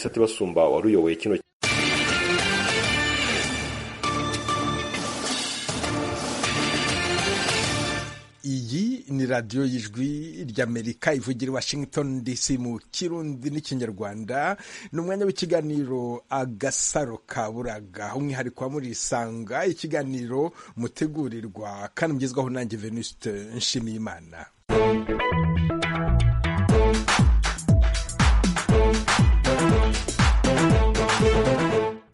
isate basumba wari uyoboye kino iyi ni radiyo y'ijwi ry'amerika ivugira i washington dc mu kirundi n'ikinyarwanda ni umwanya w'ikiganiro agasaro ka buraga umwihariko wa murisanga ikiganiro mutegurirwa kandi mugezwaho nanjye venuste nshimiyimana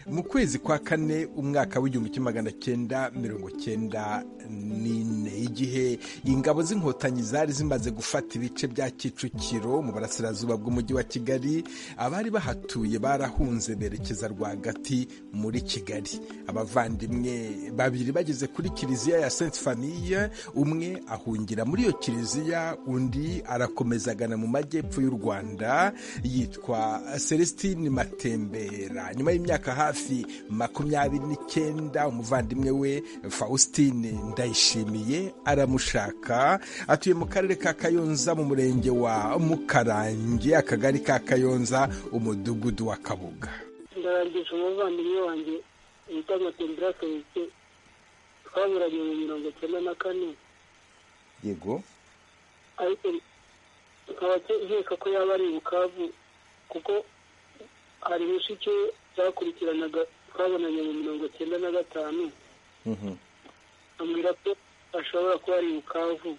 mu kwezi kwa kane umwaka w'igihumbi kimwe magana cyenda mirongo cyenda n'ine igihe ingabo z'inkotanyi zari zimaze gufata ibice bya kicukiro mu burasirazuba bw'umujyi wa kigali abari bahatuye barahunze berekeza rwagati muri kigali abavandimwe babiri bageze kuri kiliziya ya sainte famille umwe ahungira muri iyo kiliziya undi arakomeza agana mu majyepfo y'u rwanda yitwa celestine matembera nyuma y'imyaka hafi hafi makumyabiri n'icyenda umuvandimwe we faustin ndayishimiye aramushaka atuye mu karere ka kayonza mu murenge wa mukarange akagari ka kayonza umudugudu wa kabuga ndarangisha umuvandimwe wanjye wita matembera felike twaburanye mu mirongo icyenda na kane yego ariko nkaba nkeka ko yaba ari bukavu kuko hari mushiki we twakurikiranaga twabonanye mu mirongo icyenda na gatanu ambwira ko ashobora kuba ari bukavu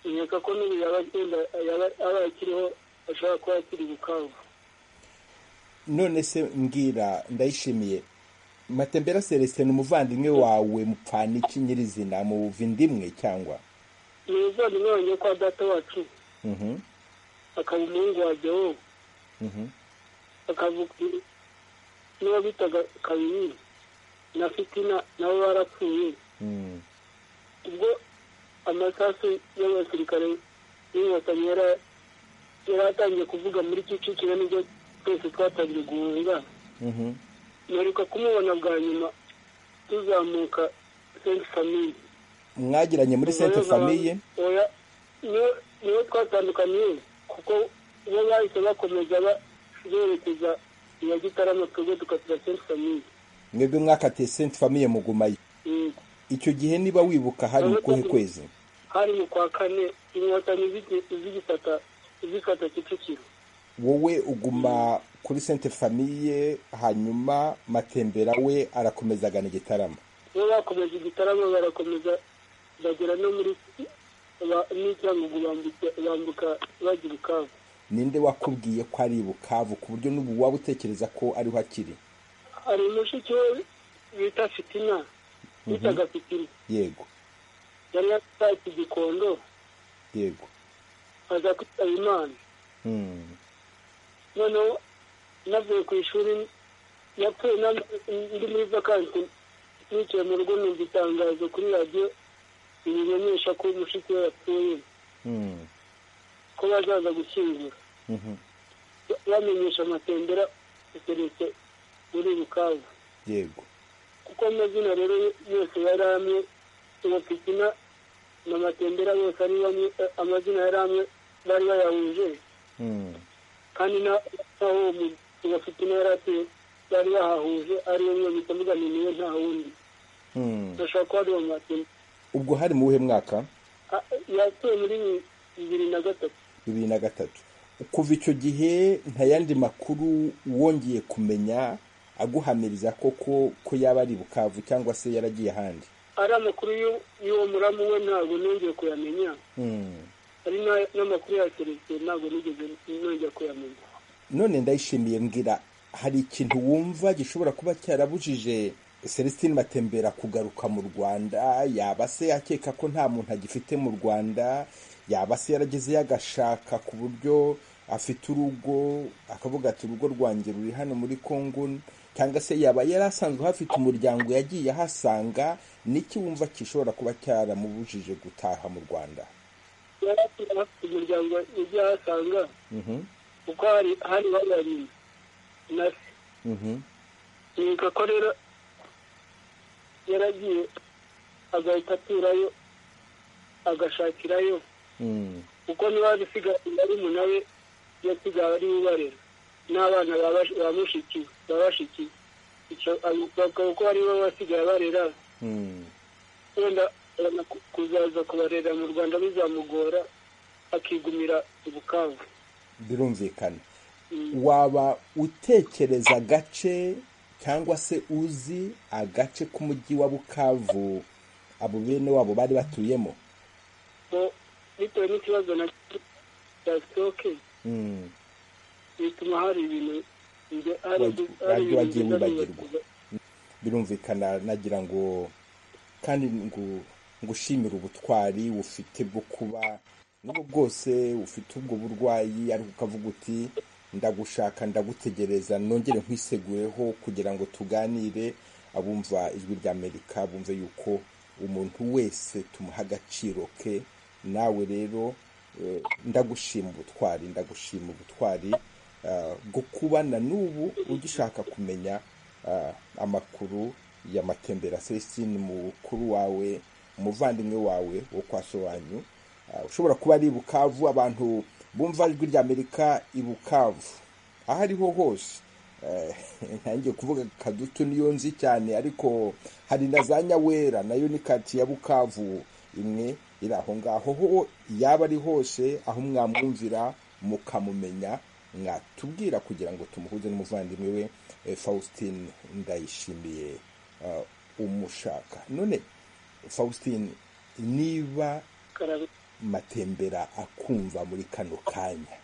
nkeka ko n'ubu yaba akiriho ashobora kuba akiri bukavu none se mbwira ndayishimiye matembera celestin umuvandimwe wawe mupfana iki nyirizina mu buvindimwe cyangwa ni umuvandimwe wanjye kwa data wacu akaba umuhungu wajya wowe akavuga n'uwo bitaga kabiri na fitina nabo barapfuye ubwo amasasu y'abasirikare n'inkotanyi yari atangiye kuvuga muri kicukiro nibyo twese twatangiye guhunga mperuka kumubona bwa nyuma tuzamuka senti famiye mwagiranye muri senti famiye niwe twatandukaniye kuko bo bahise bakomeza berekeza iya gitarama twebwe dukatira senti famiye mwebwe mwakatiye senti famiye mugumayo icyo gihe niba wibuka hari mu kuhe kwezi hari mu kwa kane inkotanyi z'igifata zifata kicukiro wowe uguma kuri senti famiye hanyuma matembera we arakomeza agana igitarama bo bakomeza igitarama barakomeza bagera no muri n'icyangugu bambuka bajya bukavu ninde wakubwiye ko ari bukavu ku buryo n'ubu waba utekereza ko ariho akiri hari umushiki we bita fitina bitaga fitina yego yari yatashye igikondo yego aza kwitaba imana noneho navuye ku ishuri yapfuye ndi muri vakansi nicaye mu rugo numva itangazo kuri radiyo ibimenyesha ko umushiki we yapfuye ko bazaza gushyingura bamenyesha amatembera ateretse muri bukavu yego kuko amazina rero yose yari amwe uwo pitina na matembera yose ari bamwe amazina yari amwe bari bayahuje kandi n'aho uwo pitina yari atuye bari bahahuje ari we bita muganiniye nta wundi bashobora kuba ari uwo matembera ubwo hari mu wuhe mwaka yatuye muri bibiri na gatatu bibiri na gatatu kuva icyo gihe nta yandi makuru wongeye kumenya aguhamiriza koko ko yaba ari bukavu cyangwa se yaragiye ahandi ari amakuru y'uwo muramu we ntabwo nongeye kuyamenya ari n'amakuru ya teresite ntabwo nigeze nongeye kuyamenya none ndayishimiye mbwira hari ikintu wumva gishobora kuba cyarabujije celestine matembera kugaruka mu rwanda yaba se akeka ko nta muntu agifite mu rwanda yaba se yaragezeyo agashaka ku buryo afite urugo akavuga ati urugo rwanjye ruri hano muri congo cyangwa se yaba yari asanzwe ahafite umuryango yagiye ahasanga n'iki wumva gishobora kuba cyaramubujije gutaha mu rwanda yari afite umuryango yagiye ahasanga kuko hari babanye na se nkeka ko rero yaragiye agahita aturayo agashakirayo kuko niba bisigaye ari nawe yasigaye ari ubarera n'abana ba mushiki ba bashiki bakaba ko ari bo basigaye barera wenda kuzaza kubarera mu rwanda bizamugora akigumira ubukanga birumvikana waba utekereza agace cyangwa se uzi agace k'umujyi wa bukavu abo bene wabo bari batuyemo bitewe n'ikibazo na cya sitoke bituma hari ibintu wagiye wibagirwa birumvikana nagira ngo kandi ngushimire ubutwari ufite bwo kuba nubwo bwose ufite ubwo burwayi ariko ukavuga uti ndagushaka ndagutegereza nongere nkwiseguyeho kugira ngo tuganire abumva ijwi rya amerika bumve yuko umuntu wese tumuha agaciro ke nawe rero ndagushima ubutwari ndagushima ubutwari bwo kubana n'ubu ugishaka kumenya amakuru y'amatembera celestine mukuru wawe umuvandimwe wawe wo kwa sobanyu ushobora kuba ari bukavu abantu bumva ijwi rya amerika i bukavu aho ariho hose ntangiye kuvuga kadutu niyo nzi cyane ariko hari na za nyawera nayo ni kati ya bukavu imwe iri aho ngaho ho yaba ari hose aho mwamwumvira mukamumenya mwatubwira kugira ngo tumuhuze n'umuvandimwe we faustin ndayishimiye umushaka none faustin niba matembera akumva muri kano kanya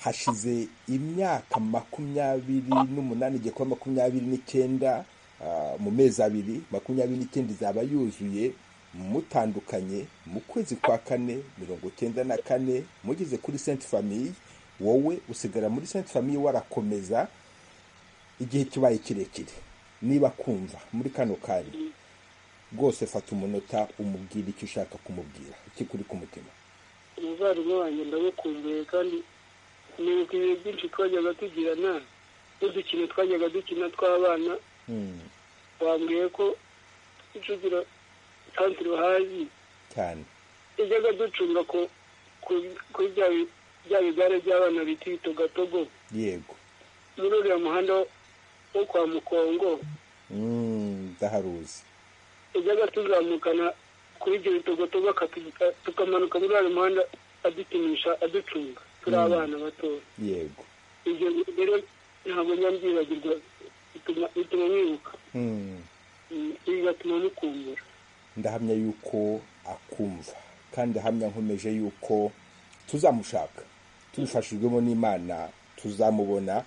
hashize imyaka makumyabiri n'umunani igiye kuba makumyabiri n'icyenda mu mezi abiri makumyabiri n'icyenda izaba yuzuye mutandukanye mu kwezi kwa kane mirongo icyenda na kane mugeze kuri senti famiye wowe usigara muri senti famiye warakomeza igihe kibaye kirekire niba kumva muri kano kanya rwose fata umunota umubwira icyo ushaka kumubwira icyo kuri ku mutima umuvandimwe wanjye ndagukumbuye kandi nibuka ibihe byinshi twajyaga tugirana n'udukino twajyaga dukina tw'abana wambwiye ko tugira santire hazi cyane ijyaga ducunga kuri bya bigare by'abana bita ibitogatogo yego muri uriya muhanda wo kwa mukongo ndaharuzi ujyaga tuzamukana kuri ibyo bitogotogo tukamanuka muri uwo muhanda adukinisha aducunga turi abana batoya yego ibyo rero ntabwo nyabyibagirwa bituma mwibuka bigatuma mukumbura ndahamya yuko akumva kandi ahamya nkomeje yuko tuzamushaka tubifashijwemo n'imana tuzamubona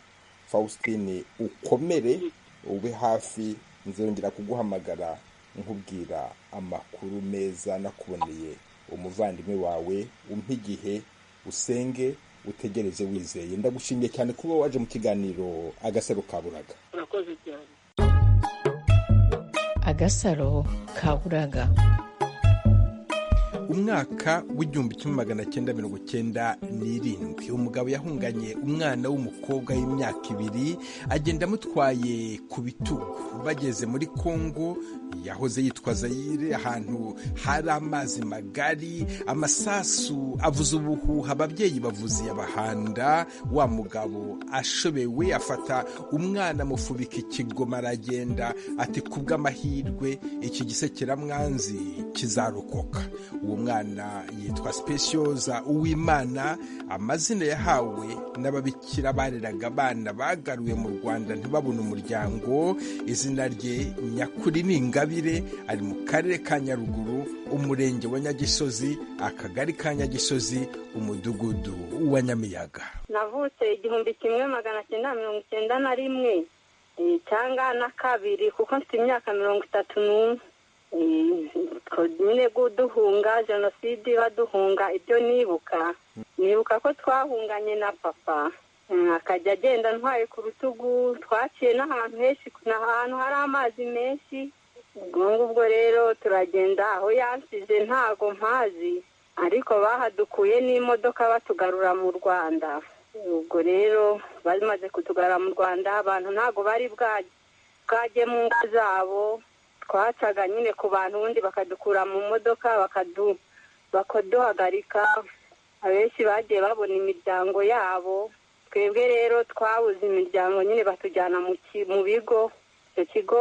faustin ukomere ube hafi nzongera kuguhamagara nkubwira amakuru meza nakuboneye umuvandimwe wawe umpe igihe usenge utegereze wizeye ndagushimiye cyane kuba waje mu kiganiro agasaro kaburaga agasaro kaburaga umwaka w'igihumbi kimwe magana cyenda mirongo cyenda n'irindwi umugabo yahunganye umwana w'umukobwa w'imyaka ibiri agenda amutwaye ku bitugu bageze muri kongo yahoze yitwa zayire ahantu hari amazi magari amasasu avuza ubuhuha ababyeyi bavuze yabahanda wa mugabo ashobewe afata umwana amufubika ikigoma aragenda ati kubw'amahirwe iki gise kiramwanzi kizarokoka uwo mwana yitwa sipesiyoza uwimana amazina yahawe n'ababikira bareraga abana bagaruwe mu rwanda ntibabone umuryango izina rye nyakuri ni ingabire ari mu karere ka nyaruguru umurenge wa nyagisozi akagari ka nyagisozi umudugudu wa nyamiyaga navutse igihumbi kimwe magana cyenda mirongo icyenda na rimwe cyangwa na kabiri kuko mfite imyaka mirongo itatu n'umwe nyine duhunga jenoside baduhunga ibyo nibuka nibuka ko twahunganye na papa akajya agenda ntwaye ku rutugu twaciye n'ahantu henshi ni ahantu hari amazi menshi ubwo ngubwo rero turagenda aho yansize ntago mpazi ariko bahadukuye n'imodoka batugarura mu rwanda ubwo rero bamaze kutugarura mu rwanda abantu ntago bari bwajye mu ngo zabo twacaga nyine ku bantu ubundi bakadukura mu modoka bakaduhagarika abenshi bagiye babona imiryango yabo twebwe rero twabuze imiryango nyine batujyana mu bigo icyo kigo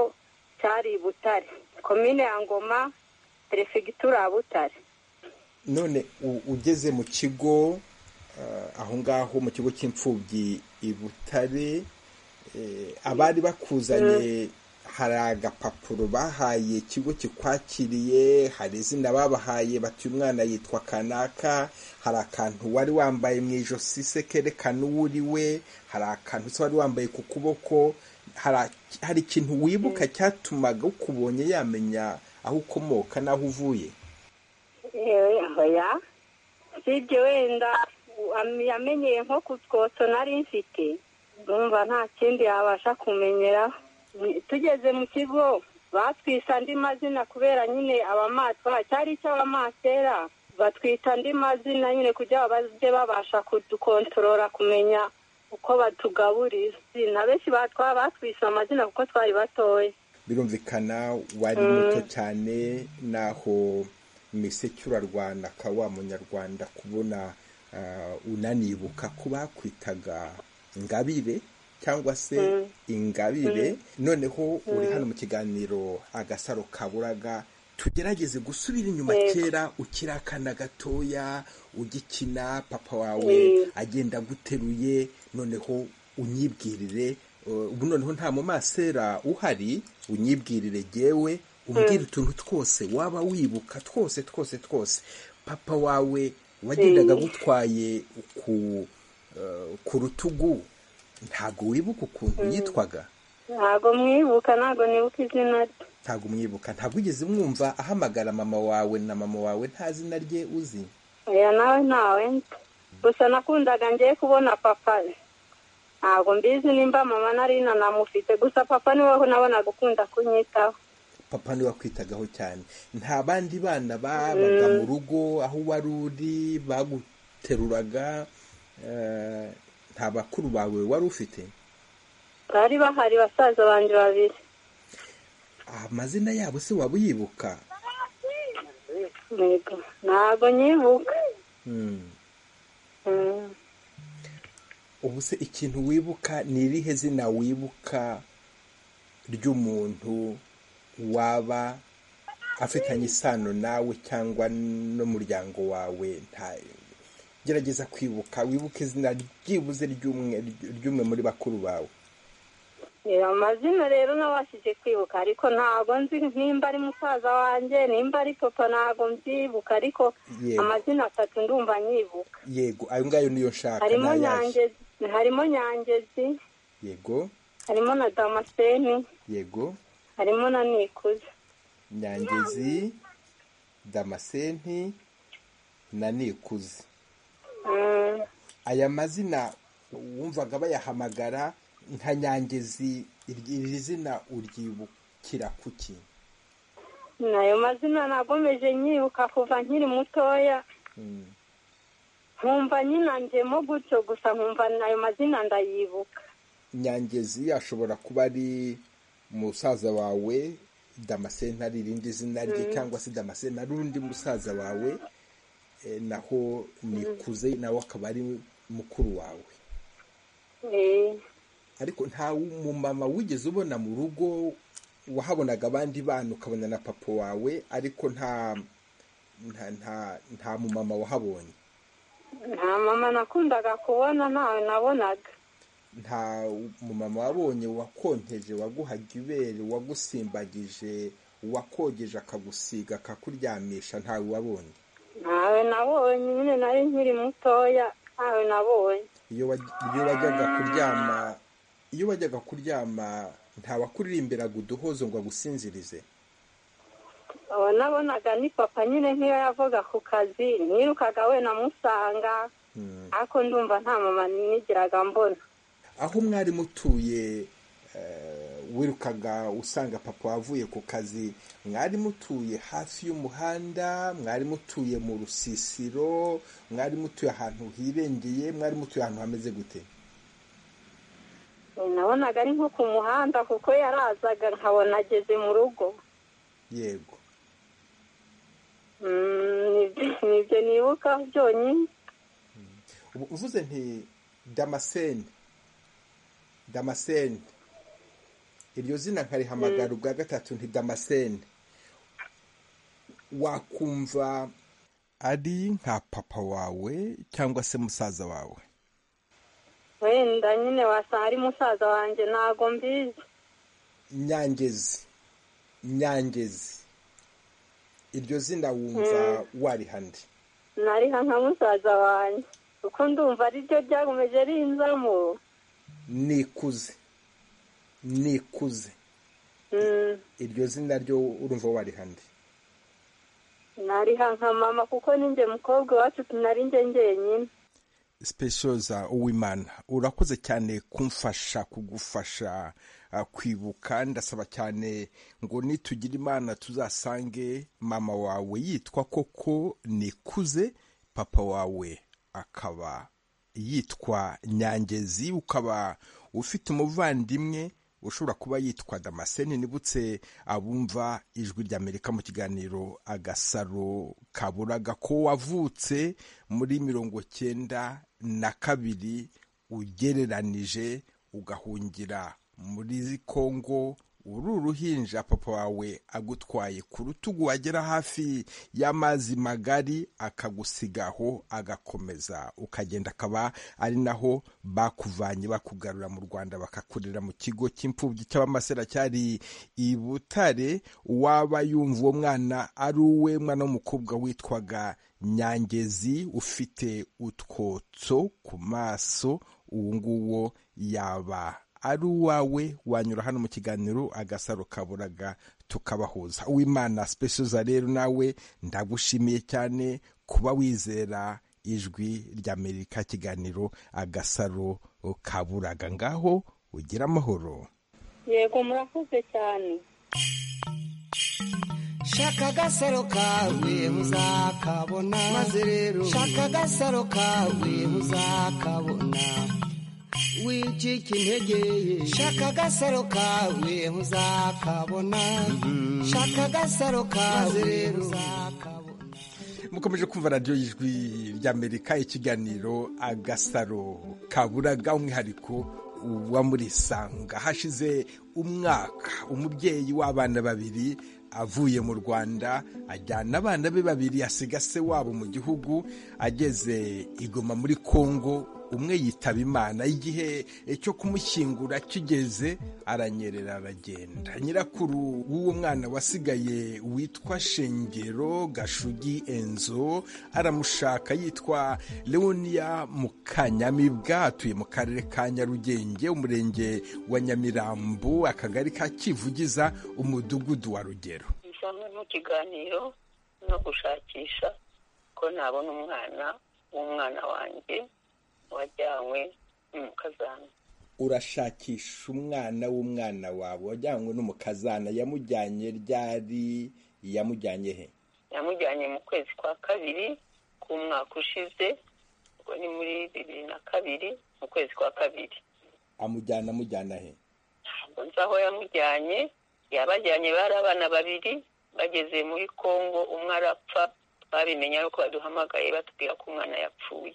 cyari i butare komine ya ngoma perefegitura ya butare none ugeze mu kigo aho ngaho mu kigo cy'imfubyi i butare abari bakuzanye hari agapapuro bahaye ikigo kikwakiriye hari izina babahaye bati umwana yitwa kanaka hari akantu wari wambaye mu ijosi se kerekana uwo uri we hari akantu se wari wambaye ku kuboko hari ikintu wibuka cyatumaga ukubonye yamenya aho ukomoka n'aho uvuye si ibyo wenda yamenyeye nko ku twotso nari mfite numva nta kindi yabasha kumenyera tugeze mu kigo batwise andi mazina kubera nyine abamatwa cyari icy'abamatera batwita andi mazina nyine kugira ngo bajye babasha kudukontorora kumenya uko batugaburira na benshi batwara batwise amazina kuko twari batoya birumvikana wari muto cyane naho misecyurarwanda ka wa munyarwanda kubona unanibuka ko bakwitaga ingabire cyangwa se ingabire noneho uri hano mu kiganiro agasaro kaburaga tugerageze gusubira inyuma kera ukirakana gatoya ugikina papa wawe agenda aguteruye noneho unyibwirire ubu noneho nta mumasera uhari unyibwirire yewe umbwire utuntu twose waba wibuka twose twose twose papa wawe wagendaga agutwaye ku rutugu ntabwo wibuka ukuntu yitwaga ntabwo mwibuka ntabwo nibuka izina rye ntabwo mwibuka ntabwo ugeze mwumva ahamagara mama wawe na mama wawe nta zina rye uzi oya nawe ntawe gusa nakundaga ngiye kubona papa ntabwo mbizi nimba mama nari nanamufite gusa papa niwe nabonaga ukunda kunyitaho papa niwe wakwitagaho cyane nta bandi bana babaga mu rugo aho wari uri baguteruraga nta bakuru bawe wari ufite bari bahari basaza banjye babiri amazina yabo se waba uyibuka ntabwo nyibuka ubu se ikintu wibuka ni irihe zina wibuka ry'umuntu waba afitanye isano nawe cyangwa n'umuryango wawe gerageza kwibuka wibuke izina ryibuze ry'umwe muri bakuru bawe amazina rero nabashije kwibuka ariko ntabwo nzi nimba ari musaza wanjye nimba ari papa ntabwo mbyibuka ariko amazina atatu ndumva nyibuka yego ayo ngayo niyo nshaka harimo nyangezi yego harimo na damascene yego harimo na nikuze nyangezi damascene na nikuze aya mazina wumvaga bayahamagara nka nyangezi iri zina uryibukira kuki nayo mazina nagomeje nyibuka kuva nkiri mutoya nkumva nyinanjemo gutyo gusa nkumva nayo mazina ndayibuka nyangezi ashobora kuba ari musaza wawe damascene ari irindi zina rye cyangwa se damascene ari undi musaza wawe naho nikuze nawe akaba ari mukuru wawe ariko nta mumama wigeze ubona mu rugo wahabonaga abandi bana ukabona na papa wawe ariko nta nta mumama wahabonye nta mama nakundaga kubona ntawe nabonaga nta mumama wabonye wakonteje waguhaga ibere wagusimbagije wakogeje akagusiga akakuryamisha ntawe wabonye ntawe nabonye nyine nari nkiri mutoya ntawe nabonye iyo wajyaga kuryama iyo wajyaga kuryama ntawakuririmbiraga uduhozo ngo agusinzirize nabonaga ni papa nyine nk'iyo yavaga ku kazi nirukaga we namusanga ariko ndumva nta mama nigiraga mbona aho mwari mutuye wirukaga usanga papa wavuye ku kazi mwari mutuye hafi y'umuhanda mwari mutuye mu rusisiro mwari mutuye ahantu hirengeye mwari mutuye ahantu hameze gute nabonaga ari nko ku muhanda kuko yarazaga nkabona ageze mu rugo yego nibyo nibuka byonyine uvuze nti damascene damascene iryo zina nkarihamagara ubwa gatatu nti damascene wakumva ari nka papa wawe cyangwa se musaza wawe wenda nyine wasanga ari musaza wanjye ntabwo mbizi nyangezi nyangezi iryo zina wumva warihande nariha nka musaza wanjye kuko ndumva ari ryo ryakomeje rinzamo nikuze nikuze Mm, iryo zina ryo urumva warihande nariha nka mama kuko ninjye mukobwa iwacu nari njye njyenyine specioza uwimana urakoze cyane kumfasha kugufasha ah, kwibuka ndasaba cyane ngo nitugira imana tuzasange mama wawe yitwa koko nikuze papa wawe akaba yitwa nyangezi ukaba ufite umuvandimwe ushobora kuba yitwa damascene nibutse abumva ijwi rya amerika mu kiganiro agasaro kaburaga ko wavutse muri mirongo cyenda na kabiri ugereranije ugahungira muri kongo uri uruhinja papa wawe agutwaye ku rutugu wagera hafi y'amazi magari akagusigaho agakomeza ukagenda akaba ari naho bakuvanye bakugarura mu rwanda bakakurira mu kigo cy'imfubyi cy'abamasera cyari i butare waba yumva uwo mwana ari uwe mwana w'umukobwa witwaga nyangezi ufite utwotso ku maso uwo nguwo yaba ari uwawe wanyura hano mu kiganiro agasaro kaburaga tukabahuza uwimana specioza rero nawe ndagushimiye cyane kuba wizera ijwi ry'amerika kiganiro agasaro kaburaga ngaho ugira amahoro yego murakoze cyane shaka agasaro kawe muzakabona maze rero shaka agasaro kawe muzakabona wicika intege shaka agasaro kawe muzakabona shaka agasaro kawe rero muzakabona mukomeje kumva radiyo y'ijwi ry'amerika ikiganiro agasaro kaburaga umwihariko wa muri isanga hashize umwaka umubyeyi w'abana babiri avuye mu rwanda ajyana abana be babiri asiga se wabo mu gihugu ageze igoma muri kongo umwe yitaba imana igihe cyo kumushyingura kigeze aranyerera aragenda nyirakuru w'uwo mwana wasigaye witwa shengero gashugi enzo aramushaka yitwa leonia mukanyamibwa atuye mu karere ka nyarugenge umurenge wa nyamirambo akagari ka kivugiza umudugudu wa rugero bisanzwe mu kiganiro no gushakisha ko nabona umwana w'umwana wanjye wajyanywe n'umukazana urashakisha umwana w'umwana wawe wajyanywe n'umukazana yamujyanye ryari yamujyanye he yamujyanye mu kwezi kwa kabiri k'umwaka ushize ubwo ni muri bibiri na kabiri mu kwezi kwa kabiri amujyana amujyana he ntabwo nzi aho yamujyanye yabajyanye bari abana babiri bageze muri kongo umwe arapfa babimenye ariko baduhamagaye batubwira ko umwana yapfuye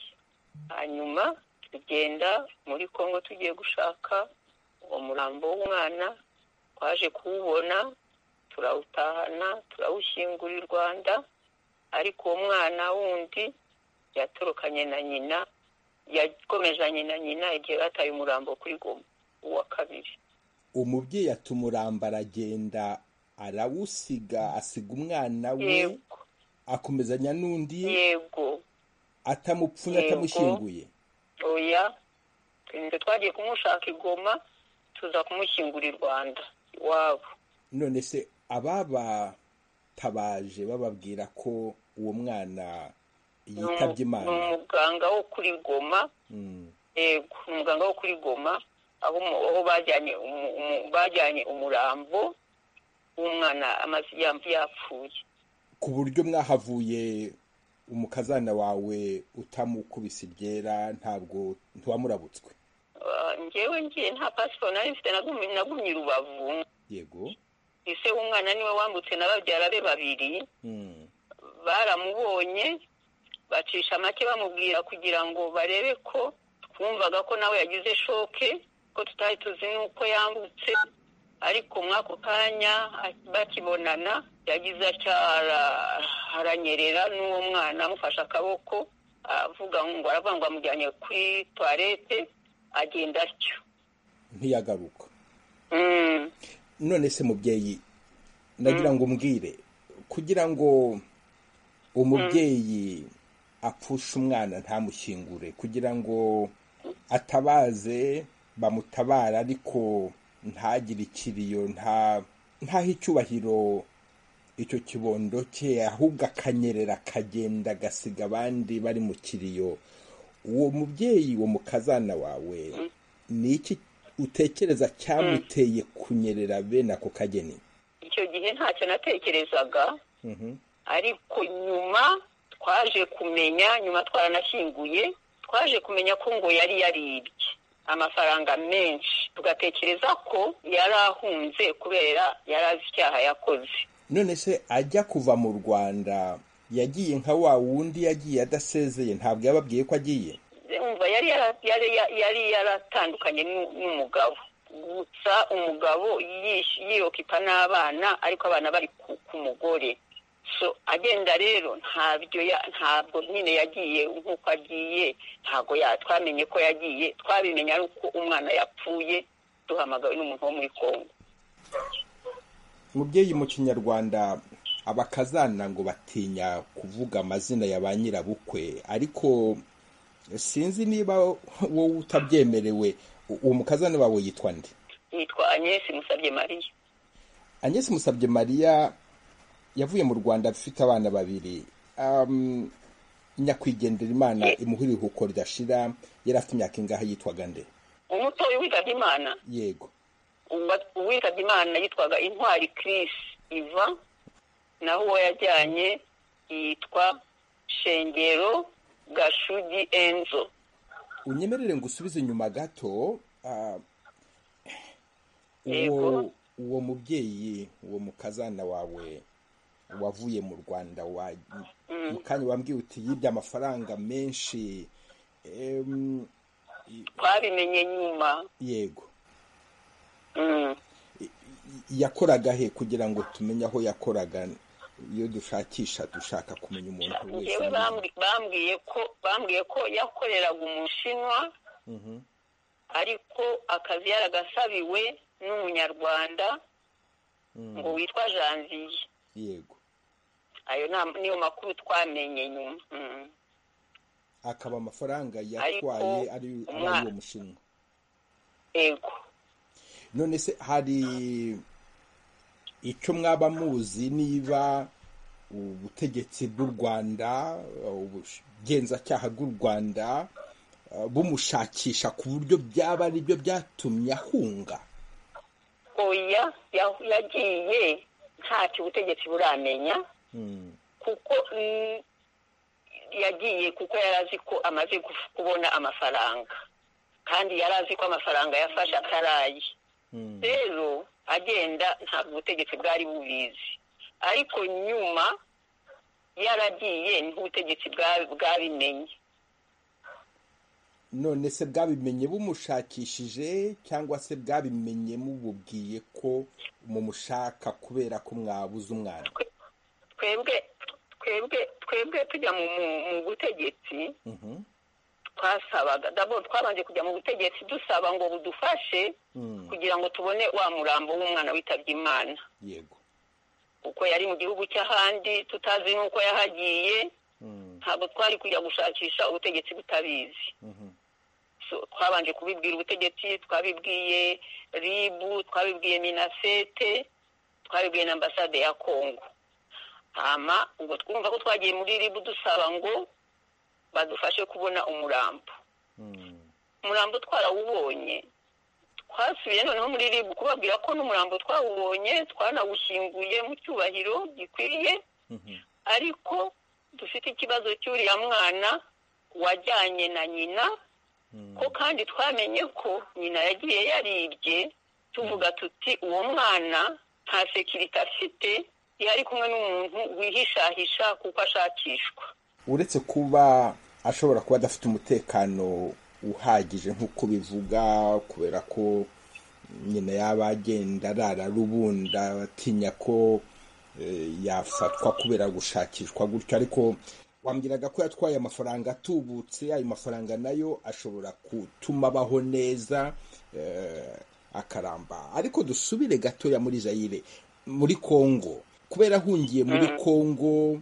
hanyuma tugenda muri kongo tugiye gushaka uwo murambo w'umwana twaje kuwubona turawutahana turawushyingura i rwanda ariko uwo mwana wundi yatorokanye na nyina yakomezanye na nyina igihe bataye umurambo kuri goma uwa kabiri umubyeyi atumuramba aragenda arawusiga asiga umwana we yego akomezanya n'undi yego atamupfunye Yego. atamushyinguye oya twe twagiye kumushaka igoma tuza kumushyingura i rwanda iwabo none se ababatabaje bababwira ko uwo mwana Ni umu- yitabye ni imana umuganga wo kuri goma Mm. yego ni umuganga wo kuri goma aho umu- aho bajyanye umu- umu- bajyanye umurambo w'umwana amaze yam- yapfuye ku buryo mwahavuye umukazana wawe utamukubise iryera ntabwo ntiwamurabutswe Ah, njyewe ngiye nta pasiporo nari mfite nagumye nagumye i rubavu yego ese w'umwana niwe wambutse na babyara be babiri Mm. baramubonye bacisha make bamubwira kugira ngo barebe ko twumvaga ko nawe yagize shoke ko tutari tuzi n'uko yambutse ariko mw'ako kanya bakibonana yagize atya aranyerera n'uwo mwana amufashe akaboko avuga ngo aravuga ngo amujyanye kuri tuwarete agenda atyo ntiyagaruka Mm. none se mubyeyi ndagira ngo umbwire kugira ngo umubyeyi apfushe umwana ntamushyingure kugira ngo atabaze bamutabara ariko ntagire ikiriyo nta ntahe icyubahiro icyo kibondo cye ahubwo akanyerera akagenda agasiga abandi bari mu kiriyo uwo mubyeyi wo mu kazana wawe ni iki utekereza cyamuteye kunyerera bene ako kageni icyo gihe ntacyo natekerezaga ariko nyuma twaje kumenya nyuma twaranashyinguye twaje kumenya ko ngo yari yaribye amafaranga menshi tugatekereza ko yari ahunze kubera yari azi icyaha yakoze none se ajya kuva mu rwanda yagiye nka wa wundi yagiye adasezeye ntabwo yababwiye ko agiye umva yari yara- yari- yari- yari yaratandukanye n'u- n'umugabo gusa umugabo yish- yirokipa n'abana ariko abana bari ku- ku mugore so agenda rero ntabyo ya- ntabwo nyine yagiye nk'uko agiye ntabwo ya- twamenye ko yagiye twabimenya ari uko umwana yapfuye duhamagawe n'umuntu wo muri kongo umubyeyi mu kinyarwanda abakazana ngo batinya kuvuga amazina ya ba nyirabukwe ariko sinzi niba wowe utabyemerewe u- uwo mukazana wawe yitwa nde yitwa agnese musabye mariya Agnes musabye mariya yavuye mu rwanda afite abana babiri Am, nyakwigendera imana imuha ibihuko ridashira yari afite imyaka ingahe yitwaga nde umutoya witabye imana yego uwitabye imana yitwaga intwari Chris iva naho uwo yajyanye yitwa shengero gashugi enzo unyemerere ngo usubize inyuma gato ah, uwo Yego. uwo mubyeyi uwo mukazana wawe wavuye mu rwanda wa mu kanya wambwiye uti yibye amafaranga menshi Em, twabimenye nyuma yego Mm. yakoraga he kugira ngo tumenye aho yakoraga iyo dushakisha dushaka kumenya umuntu wese njyewe bambwi- bambwiye ko bambwiye ko yakoreraga umushinwa Mhm. ariko akazi yaragasabiwe n'umunyarwanda ngo witwa janvier yego ayo na- niyo makuru twamenye nyuma Mm. akaba amafaranga yatwaye ari ari umwana- uwo mushinwa yego none se hari icyo mwaba muzi niba ubutegetsi bw'u rwanda ubugenzacyaha bw'u rwanda eh, bumushakisha ku buryo byaba ari byo byatumye ahunga oya ya- yagiye ntacyo ubutegetsi buramenya Hmm. kuko mm, yagiye kuko yari azi ko amaze guf- kubona amafaranga kandi yari azi ko amafaranga yafashe ataraye Hmm. rero agenda ntabwo ubutegetsi bwari bubizi ariko nyuma yaragiye n'ubutegetsi bwa- bwabimenye none se bwabimenye bumushakishije cyangwa se bwabimenye mububwiye ko mumushaka kubera ko mwabuze umwana twebwe twebwe twebwe tujya mu mu- mu butegetsi Mhm. twasabaga dabo twabanje kujya mu butegetsi dusaba ngo budufashe Mm, kugira ngo tubone wa murambo w'umwana witabye imana yego kuko yari mu gihugu cy'ahandi tutazi n'uko yahagiye Mm, ntabwo twari kujya gushakisha ubutegetsi butabizi mhm. So, twabanje kubibwira ubutegetsi twabibwiye ribu twabibwiye minasete twabibwiye na ambasade ya kongo hama ubwo twumva ko twagiye muri ribu dusaba ngo badufashe kubona umurambo Mm, umurambo twarawubonye twasubiye noneho muri rib kubabwira ko n'umurambo twawubonye twanawushyinguye mu cyubahiro gikwiriye mhm. ariko dufite ikibazo cy'uriya mwana wajyanye na nyina Mm. ko kandi twamenye ko nyina yagiye yaribye tuvuga tuti uwo mwana nta sekirite afite yari kumwe n'umuntu wihishahisha kuko ashakishwa uretse kuba ashobora kuba adafite umutekano uhagije nk'uko bivuga kubera ko nyina yaba agenda arara rubunda batinya ko eh, yafatwa kubera gushakishwa gutyo ariko wambwiraga ko yatwaye amafaranga atubutse ayo mafaranga nayo ashobora gutuma abaho neza eh, akaramba ariko dusubire gatoya muri jayire muri kongo kubera ahungiye muri kongo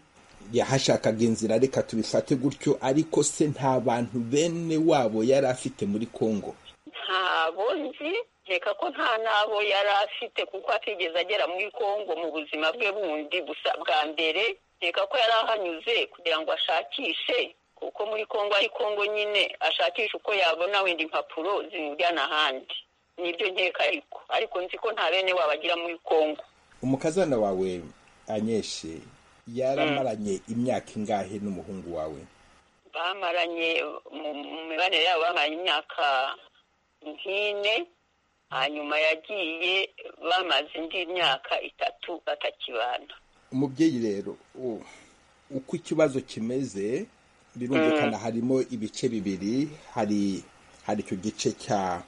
yahashakaga inzira reka tubifate gutyo ariko se nta bantu bene wabo yari afite muri kongo ntabo nzi nkeka ko nta n'abo yari afite kuko atigeze agera muri kongo mu buzima bwe bundi gusa bwa mbere nkeka ko yari ahanyuze kugira ngo ashakishe kuko muri kongo ari kongo nyine ashakisha uko yabona wenda impapuro zimujyana ahandi nibyo nkeka ariko ariko nzi ko nta bene wabo agira muri kongo umukazana wawe anyeshe yaramaranye imyaka ingahe n'umuhungu wawe bamaranye mu- mu mibanire yabo bamaranye imyaka nk'ine hanyuma yagiye bamaze indi myaka itatu batakibana umubyeyi rero u- uko ikibazo kimeze birumvikana harimo ibice bibiri hari hari icyo gice cya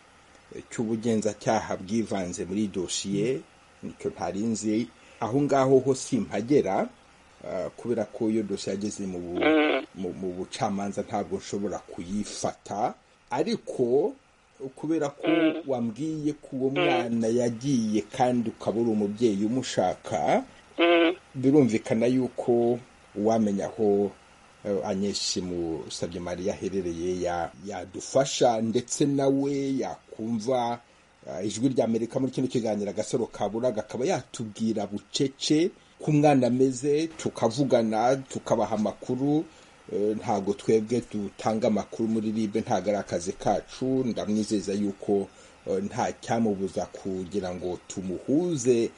cy'ubugenzacyaha bwivanze muri dosiye nicyo ntarinzi aho ngaho ho simpagera ah, kubera ko iyo dosiye yageze mu bu- mu- mu bucamanza ntabwo nshobora kuyifata ariko kubera ko wambwiye ko uwo mwana yagiye kandi ukaba uri umubyeyi umushaka birumvikana yuko uwamenya aho eh, anyeshi mu sabye mariya aherereye ya- yadufasha ndetse nawe yakumva eh, ijwi rya amerika muri kino kiganiro agasaro kaburaga akaba yatubwira bucece ko umwana ameze tukavugana tukabaha amakuru eh, ntabwo twebwe dutanga amakuru muri ribe ntabwo ari akazi kacu ndamwizeza yuko eh, nta cyamubuza kugira ngo tumuhuze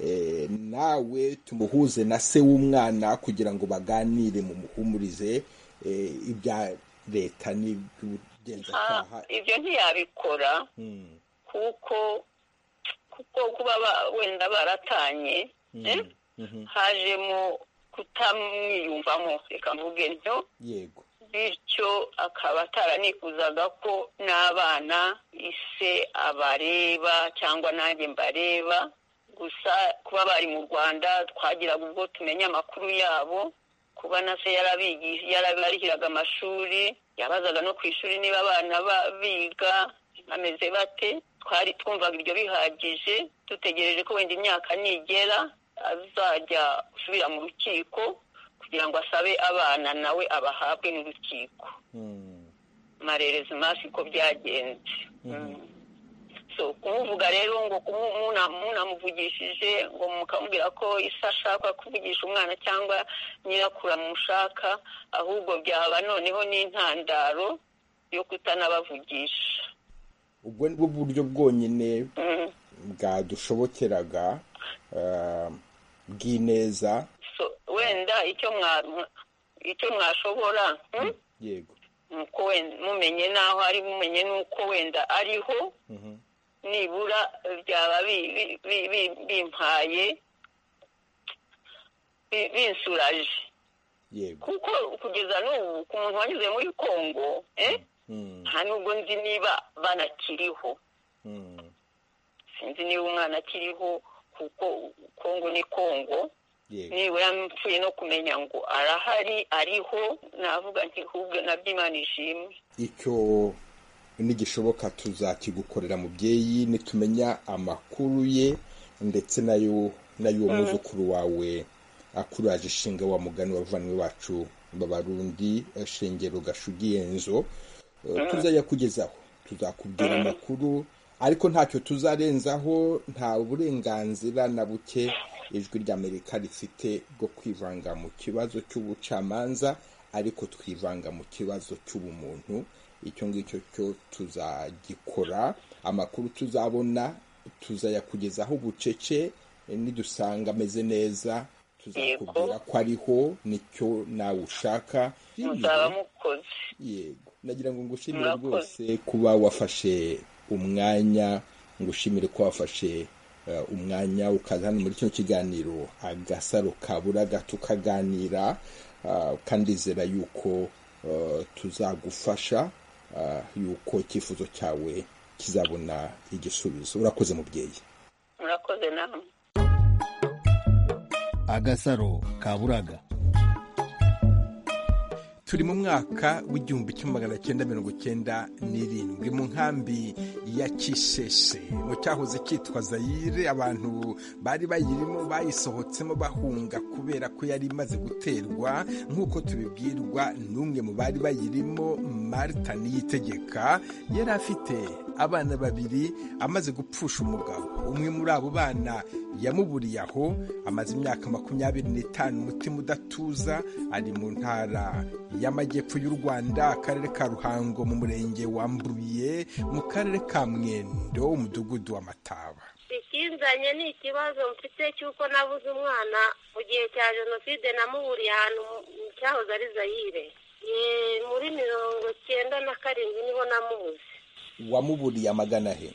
eh, nawe tumuhuze na se w'umwana kugira ngo baganire mu muhumurize eh, ibya leta n'iby'ubugenzacyaha Ah, ibyo ntiyabikora Mm, kuko kuko kuba ba- wenda baratanye eh, mhm, hajemo kutamwiyumvamo reka mvuge ntyo yego bityo akaba ataranifuzaga ko n'abana ise abareba cyangwa nanjye mbareba gusa kuba bari mu rwanda twagiraga ubwo tumenya amakuru yabo kuba na se yarabigisha yarabarihiraga amashuri yabazaga no ku ishuri niba abana ba- biga bameze bate twari twumvaga ibyo bihagije dutegereje ko wenda imyaka nigera azajya gusubira mu rukiko kugira ngo asabe abana nawe abahabwe n'urukiko Mm, marerezi masi ko byagenze Mm. so kumuvuga rero ngo kumu- muna- munamuvugishije ngo mukamubwira ko ise ashaka kuvugisha umwana cyangwa nyirakuru amushaka ahubwo byaba noneho n'intandaro yo kutanabavugisha ubwo ni bwo buryo bwonyine Mm. bwadushobokeraga eh, bw'ineza so wenda icyo mwa- icyo mwashobora mm, yego nuko wenda mumenye n'aho ari mumenye n'uko wenda ariho Mhm. nibura byaba bi- bi- bi- bi- bimpaye bi- binsuraje yego kuko kugeza n'ubu ku muntu wanyuze muri kongo eh, Mm, nta nubwo nzi niba banakiriho mm, sinzi niba umwana akiriho kuko kongo ni kongo yego nibura mpfuye no kumenya ngo arahari ariho navuga nti hubwe nabyo imana ishimwe icyo nigishoboka tuzakigukorera mubyeyi nitumenya amakuru ye ndetse nayo n'ay'uwo muzukuru wawe akuraje ishinga wa mugani wavanywe wacu babarundi eh, shengero gashugiye nzo tuzajya kugezaho tuzakubwira amakuru ariko ntacyo tuzarenzaho nta burenganzira na buke ijwi ry'amerika rifite bwo kwivanga mu kibazo cy'ubucamanza ariko twivanga mu kibazo cy'ubumuntu icyo ngicyo cyo tuzagikora amakuru tuzabona tuzayakugezaho bucece eh, nidusanga ameze neza tuzakubwira ko ariho nicyo nawe ushaka muzaba mukoze yego nagira ngo ngushimire Murakoze. rwose kuba wafashe umwanya ngushimire ko wafashe eh, umwanya ukaza hano muri kino kiganiro agasaro kaburaga tukaganira kandi ndizera yuko tuzagufasha yuko icyifuzo cyawe kizabona igisubizo urakoze mubyeyi murakoze namwe agasaro ka buraga turi mu mwaka w'igihumbi kimwe magana cyenda mirongo cyenda n'irindwi mu nkambi ya kisese mu cyahoze cyitwa zayire abantu bari bayirimo bayisohotsemo bahunga kubera ko yari imaze guterwa nk'uko tubibwirwa n'umwe mu bari bayirimo marita niyitegeka yari afite abana babiri amaze gupfusha umugabo umwe muri abo bana yamuburiye aho amaze imyaka makumyabiri n'itanu umutima udatuza ari mu ntara y'amajyepfo y'u rwanda akarere ka ruhango mu murenge wa mbuye mu karere ka mwendo umudugudu wa mataba ikinzanye ni ikibazo mfite cy'uko nabuze umwana mu gihe cya jenoside namuburiye ahantu mu cyahoze ari zayire muri mirongo cyenda na karindwi niho namubuze wamuburiye amagana he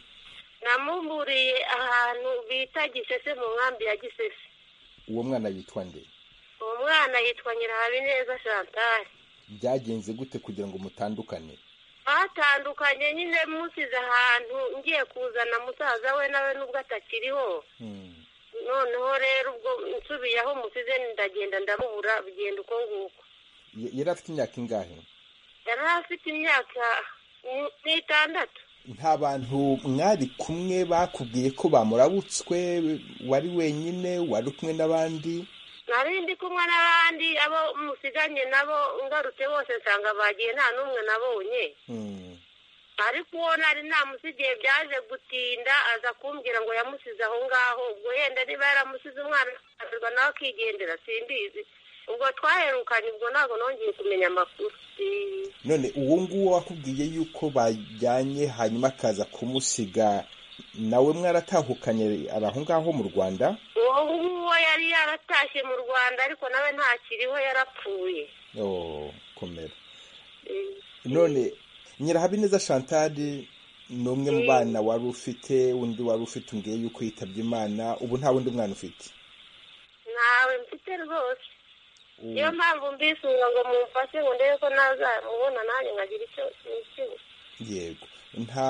namuburiye ahantu bita gisese mu nkambi ya gisese uwo mwana yitwa nde uwo mwana yitwa nyirahabineza chantal byagenze gute kugira ngo mutandukane batandukanye nyine musize ahantu ngiye kuzana musaza we nawe nubwo atakiriho noneho rero ubwo nsubiye aho musize ndagenda ndamubura bigenda uko nguko Y- yari afite imyaka ingahe yari afite imyaka ni- n'itandatu nta bantu mwari kumwe bakubwiye ko bamurabutswe wari wenyine wari kumwe n'abandi nari ndi kumwe n'abandi abo musiganye nabo ngarutse bose nsanga bagiye nta n'umwe nabonye Hmm. ariko uwo nari namusigiye byaje gutinda aza kumbwira ngo yamusize aho ngaho ubwo yenda niba yaramusize umwana akarerwa nawe akigendera simbizi ubwo twaherukanye ubwo ntabwo nongeye kumenya amakuru Eh, none uwo nguwo wakubwiye yuko bajyanye hanyuma akaza kumusiga nawe mwaratahukanye ari aho ngaho mu rwanda uwo nguwo yari yaratashye mu rwanda ariko nawe ntakiriho yarapfuye Oh, komera Eh, none nyirahabineza chantal ni umwe mu bana wari ufite undi wari ufite umbwiye yuko yitabye imana ubu nta wundi mwana ufite ntawe mfite rwose niyo mpamvu mbisura ngo mumfashe ngo ndebe ko nazamubona nanjye nkagira icyo nicyo yego nta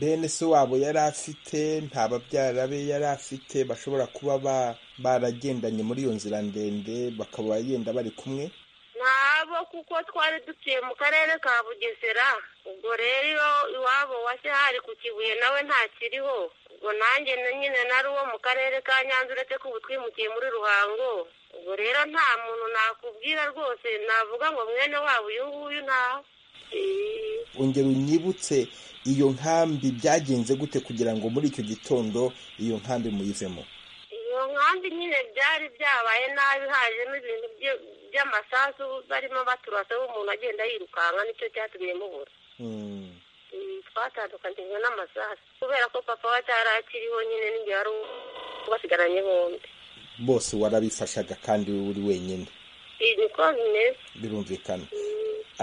bene se wabo yari afite nta babyara be yari afite bashobora kuba ba- baragendanye muri iyo nzira ndende bakaba bagenda bari kumwe ntabo kuko twari dutuye mu karere ka bugesera ubwo rero iyo iwabo wase hari ku kibuye nawe ntakiriho ubwo nanjye na- nyine nari uwo mu karere ka nyanza uretse ko ubu twimukiye muri ruhango ubwo rero nta muntu nakubwira rwose navuga ngo mwene wabo uyu nguyu ntawe Eh, ongera unyibutse iyo nkambi byagenze gute kugira ngo muri icyo gitondo iyo nkambi muyivemo iyo nkambi nyine byari byabaye nabi hajemo ibintu bye- by'amasasu barimo baturasa umuntu agenda yirukanka nicyo cyatumye mubura Hmm. twatandukanijwe n'amasaha kubera ko papa we atari akiriho nyine n'igihe wari basigaranye bombi bose warabifashaga kandi uri wenyine Iyi niko bimeze birumvikana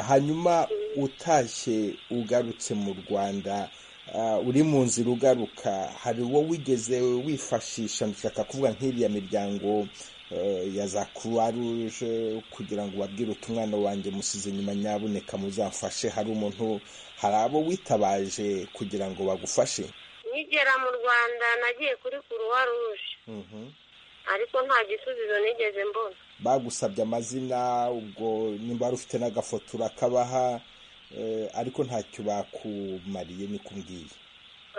hanyuma utashye ugarutse mu rwanda ah, uri mu nzira ugaruka hari uwo wigeze wifashisha ndashaka kuvuga nk'iriya miryango eh, ya za croix rouge kugira ngo babwire uti umwana wanjye musize nyuma nyabuneka muzamfashe hari umuntu hari abo witabaje kugira ngo bagufashe nkigera mu rwanda nagiye kuri kuruwa ruje Mhm. ariko nta gisubizo nigeze mbona bagusabye amazina ubwo nimba wari ufite n'agafoto urakabaha eh, ariko ntacyo bakumariye niko umbwiye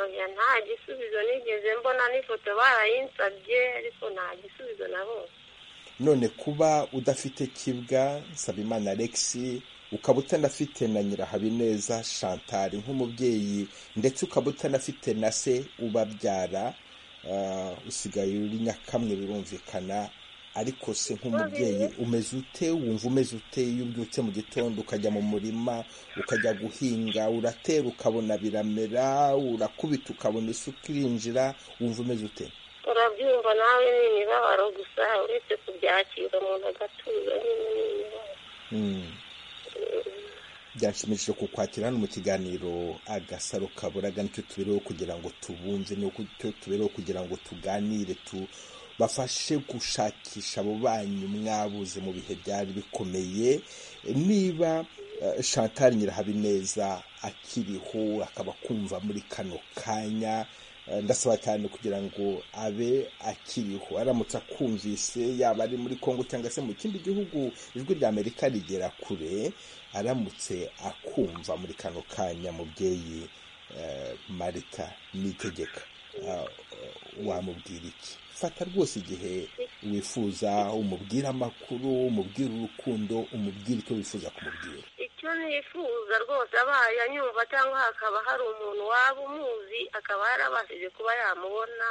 oya nta gisubizo nigeze mbona n'ifoto barayinsabye ariko nta gisubizo nabonye none kuba udafite kibwa nsabimana alex ukaba utanafite na nyirahabineza chantal nk'umubyeyi ndetse ukaba utanafite na se ubabyara ah, usigaye uri nyakamwe birumvikana ariko se nk'umubyeyi umeze ute wumva umeze ute iyo ubyutse mu gitondo ukajya mu murima ukajya guhinga uratera ukabona biramera urakubita ukabona isuka irinjira wumva umeze ute urabyumva nawe ni imibabaro gusa uretse kubyakira umuntu agatuza nyine ni imibabaro Mm. byanshimishije kukwakira hano mu kiganiro agasaro kaburaga nicyo tubereho kugira ngo tubunze nicyo tubereho kugira ngo tuganire tu bafashe gushakisha abo banyu mwabuze mu bihe byari bikomeye niba Chantal nyirahabineza akiriho akaba kumva muri kano kanya ndasaba cyane kugira ngo abe akiriho aramutse akumvise yaba ari muri congo cyangwa se mu kindi gihugu ijwi rya amerika rigera kure aramutse akumva muri kano kanya mubyeyi marita nitegeka wamubwira iki fata rwose igihe wifuza umubwira amakuru umubwira urukundo umubwira icyo wifuza kumubwira icyo nifuza rwose abaye anyumva cyangwa hakaba hari umuntu waba umuzi akaba yarabashije kuba yamubona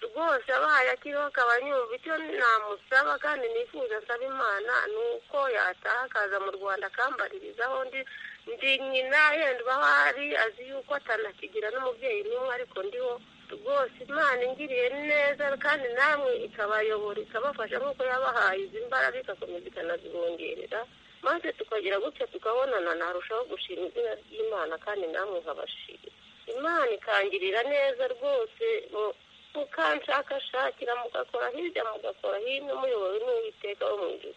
rwose abaye akiriho akaba anyumva icyo namusaba kandi nifuza asaba imana ni uko yataha akaza mu rwanda akambaririzaho ndi ndi nyina yenda uba ahari azi yuko atanakigira n'umubyeyi n'umwe ariko ndiho rwose imana ingiriye neza kandi namwe ikabayobora ikabafasha nk'uko yabahaye izi mbaraga igakomeza ikanazibongerera maze tukagira gutya tukabonana narushaho gushima izina ry'imana kandi namwe nkabashira imana ikangirira neza rwose mukanshakashakira mugakora hirya mugakora hino muyobowe n'uwiteka wo mu ijuru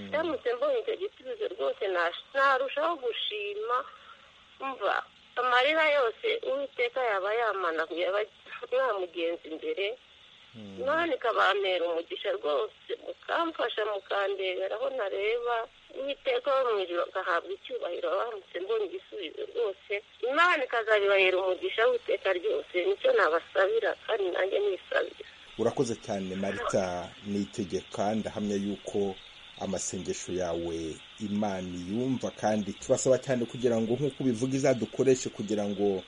ndamutse mbonye icyo gisubizo rwose narushaho gushima mva amarira yose uwiteka yaba yamanaguye mugenzi imbere none ikabambera umugisha rwose mukamfasha mukandebera aho ntareba uwiteka wo mu ijoro agahabwa icyubahiro baramutse mbonye igisubizo rwose imana ikazabibahera umugisha w'iteka ryose nicyo nabasabira kandi nanjye nisabira urakoze cyane marita nitegeka ndahamya yuko amasengesho yawe imana yumva kandi tubasaba cyane kugira ngo nk'uko ubivuga izadukoreshe kugira ngo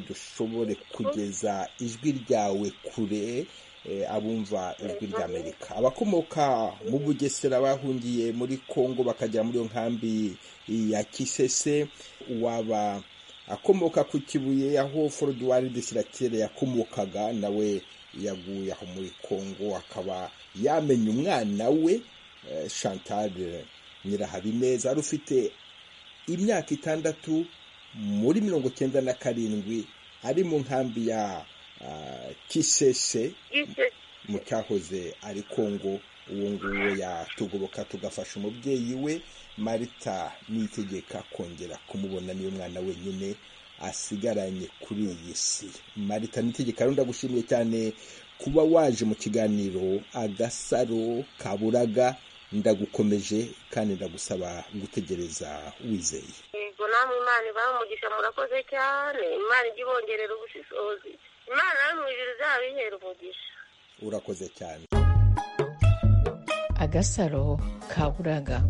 dushobore kugeza ijwi ryawe kure abumva ijwi rya amerika abakomoka mu bugesera bahungiye muri congo bakajya muri iyo nkambi ya kisese waba akomoka ku kibuye aho foruduwari disiratire yakomokaga nawe yaguye aho muri congo akaba yamenya umwana we chantal nyirahabineza ari ufite imyaka itandatu muri mirongo icyenda na karindwi ari mu nkambi ya kisese mu cyahoze ari kongo uwo nguwo yatugoboka tugafasha umubyeyi we marita nitegeka kongera kumubona niyo mwana wenyine asigaranye kuri iyi si marita nitegeka rero ndagushimiye cyane kuba waje mu kiganiro agasaro kaburaga ndagukomeje kandi ndagusaba gutegereza wizeye yego namwe imana ibamugisha murakoze cyane imana ijya ibongerera ubushishozi imana nawe mu ijuru izabihera umugisha urakoze cyane agasaro kaburaga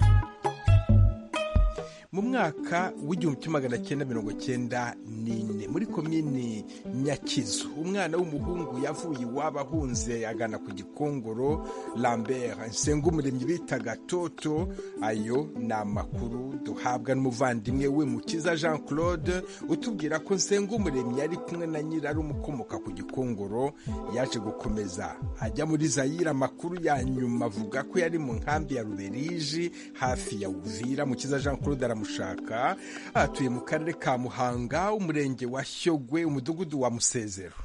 mu mwaka w'igihumbi kimwe magana cyenda mirongo cyenda n'ine muri komini nyakizu umwana w'umuhungu yavuye iwabo ahunze agana ku gikongoro lambert nsengumuremyi bitaga toto ayo ni amakuru duhabwa n'umuvandimwe we mukiza jean claude utubwira ko nsengumuremyi yari kumwe na nyirari umukomoka ku gikongoro yaje gukomeza ajya muri zayire amakuru ya nyuma avuga ko yari mu nkambi ya ruberiji hafi ya uvira mukiza jean claude mushaka atuye mu karere ka muhanga umurenge wa shyogwe umudugudu wa musezero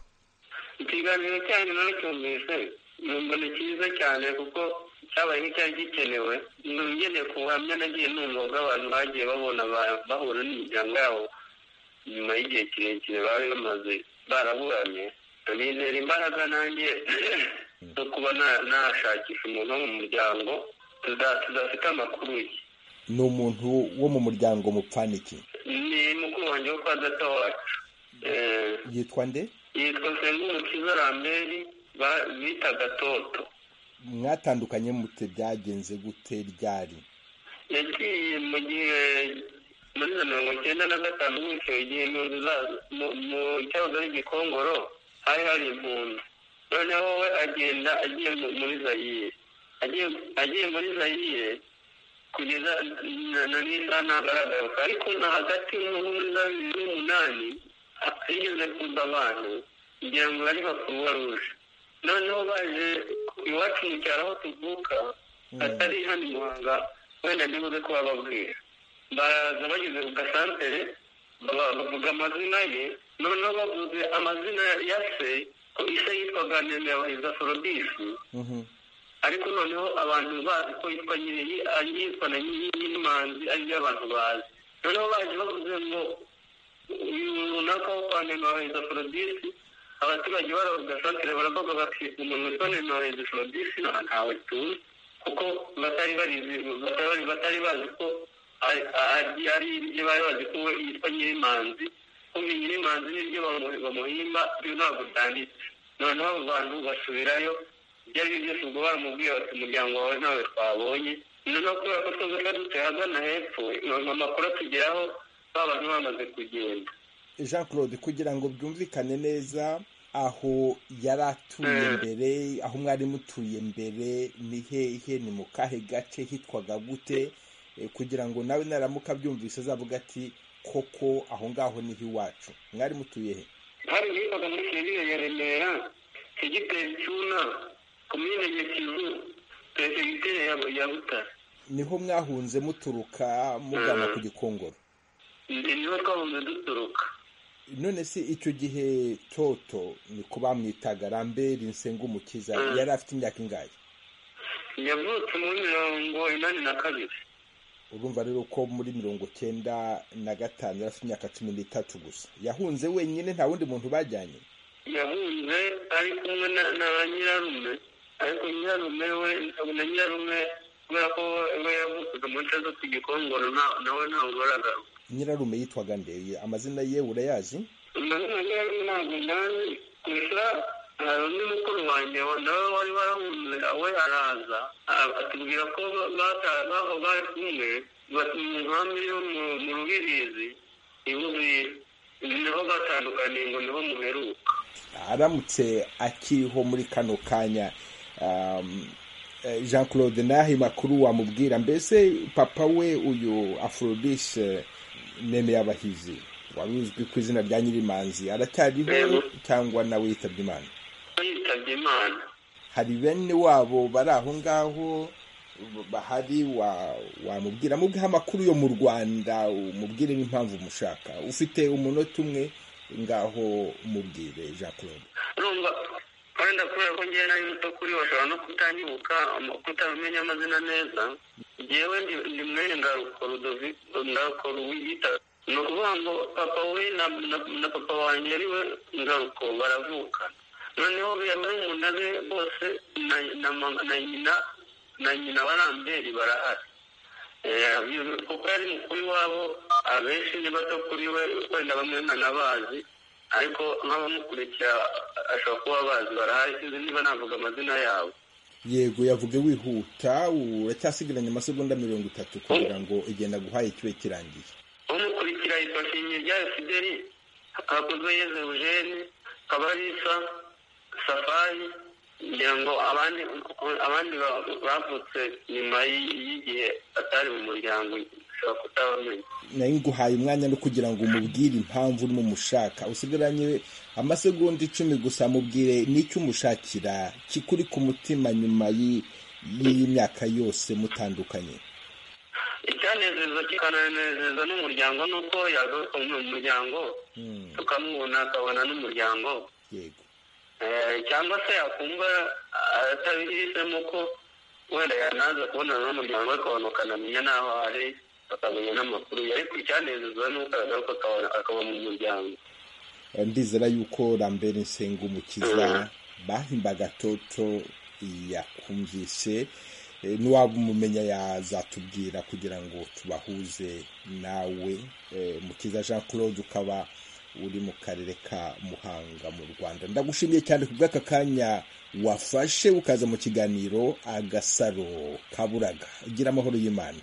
ikiganiro cyanyu ntucyumvise mbona cyiza cyane kuko cyabaye nk'icyari gikenewe ngeneye ku buhamya nagiye numva ubwo abantu bagiye babona bahura n'imiryango yabo nyuma y'igihe kirekire bari bamaze baraburanye nizera imbaraga nanjye zo kuba nashakisha umuntu wo mu muryango tudafite amakuru ye ni umuntu wo mu muryango mupfana iki ni mukuru wanjye wo kwa data wacu yitwa nde yitwa sengumukiza ramberi bitaga toto mwatandukanye mute byagenze gute ryari yagiye mu gihe muri za mirongo icyenda na gatanu gutyo igihe mu cyahoze ari igikongoro hari hari impundu noneho we agenda agiye muri zayire agiye muri zayire kugeza na n'isaha ntagaragaruka ariko na hagati y'umuhunda n'umunani yigeze kuza abantu kugira ngo bari bakuruwa ruje noneho baje iwacu mu cyaro aho tuvuka atari hano muhanga wenda ntibuze kuba babwira baraza bageze ku gasantere bavuga amazina ye noneho bavuze amazina ya se ko ise yitwaga nehemiya forobisi ariko noneho abantu bazi ko yitwa nyiri yitwa na nyirimanzi ari byo abantu bazi noneho baje bavuze ngo uyu runaka wo kwa nehemiya forobisi abaturage baravuga santere baravuga bati umuntu witwa nehemiya forobisi ntawe tuzi kuko batari barizi batari bazi ko ari ibyo bari bazi ko we yitwa nyirimanzi kuba nyirimanzi n'ibyo bamuhimba byo ntabwo byanditse noneho abo bantu basubirayo ibyo ari byo byose ubwo baramubwiye bati umuryango wawe ntawe twabonye noneho kubera ko tuzi ko dutse ahagana hepfo amakuru atugeraho ba bantu bamaze kugenda jean claude kugira ngo byumvikane neza aho yari atuye mbere aho mwari mutuye mbere ni hehe ni mu kahe gace hitwaga gute kugira ngo nawe naramuka abyumvise azavuga ati koko aho ngaho niho iwacu mwari mutuye he hari hitwaga muri serivisi ya remera segiteri cyuna komine nyakizu segiteri ya butare niho mwahunze muturuka mugana ku gikongoro niho twahunze duturuka none se icyo gihe toto ni ko bamwitaga ramberi nsengumukiza yari afite imyaka ingahe yavutse muri mirongo inani na kabiri urumva rero ko muri mirongo cyenda na gatanu yari afite imyaka cumi n'itatu gusa yahunze wenyine nta wundi muntu bajyanye yahunze ari kumwe na ba nyirarume ariko nyirarume we na nyirarume kubera ko we yavutse mu nce zo ku gikongoro nawe ntabwo baragaruka nyirarume yitwaga ndeye amazina ye urayazi amazina ye ntabwo ndazi gusa hari undi mukuru wanjye nawe wari warahunze we araza atubwira ko baho bari kumwe bati mu nkambi yo mu rubirizi ibuye niho batandukaniye ngo niho muheruka aramutse akiriho muri kano kanya jean claude n'aho makuru wamubwira mbese papa we uyu afurobise neme y'abahizi wari uzwi ku izina rya nyirimanzi aracyariho cyangwa nawe yitabye imana yitabye imana hari bene wabo bari aho ngaho bahari wamubwira amubwiha amakuru yo mu rwanda umubwire n'impamvu umushaka ufite umunota umwe ngaho umubwire jean claude urumva wenda kubera ko ngewe nari muto kuri bashobora no kutanyibuka kutamenya amazina neza ngewe ndi mwene ndaruko rudovi ndaruko ruwiyita ni ukuvuga ngo papa we na papa wanjye ari we ngaruko baravuka noneho biyamurumuna be bose na nyina na nyina wa ramberi barahari kuko yari mukuru wabo abenshi ni bato kuri we wenda bamwe ntanabazi ariko nk'abamukurikira ashobora kuba bazi barahari sinzi niba navuga amazina yabo yego yavuge wihuta uracyasigaranye amasegonda mirongo itatu kugira ngo igenda guhaye ikibe kirangiye umukurikira yitwa nshimiryari fideli hakozwe yeze eugene kabarisa safari ngira ngo abandi abandi bavutse nyuma y'igihe atari mu muryango ushobora kutabamenya nayo nguhaye umwanya no kugira ngo umubwire impamvu urimo umushaka usigaranye amasegonda icumi gusa mubwire n'icyo umushakira kikuri ku mutima nyuma y'iyi myaka yose mutandukanye icyanezeza kikananezeza n'umuryango ni uko yagaruka mu muryango tukamubona akabona n'umuryango yego cyangwa se yakumva atabihisemo ko wenda yanaza kubonana n'umuryango we akabona ukanamenya n'aho ari akamenya n'amakuru ariko icyanezeza ni uko aragaruka akaba mu muryango ndizera yuko rambere nsengumukiza bahimbaga toto yakumvise niwaba umumenya yazatubwira kugira ngo tubahuze nawe mukiza jean claude ukaba uri mu karere ka muhanga mu rwanda ndagushimiye cyane ku bw'aka kanya wafashe ukaza mu kiganiro agasaro kaburaga ugira amahoro y'imana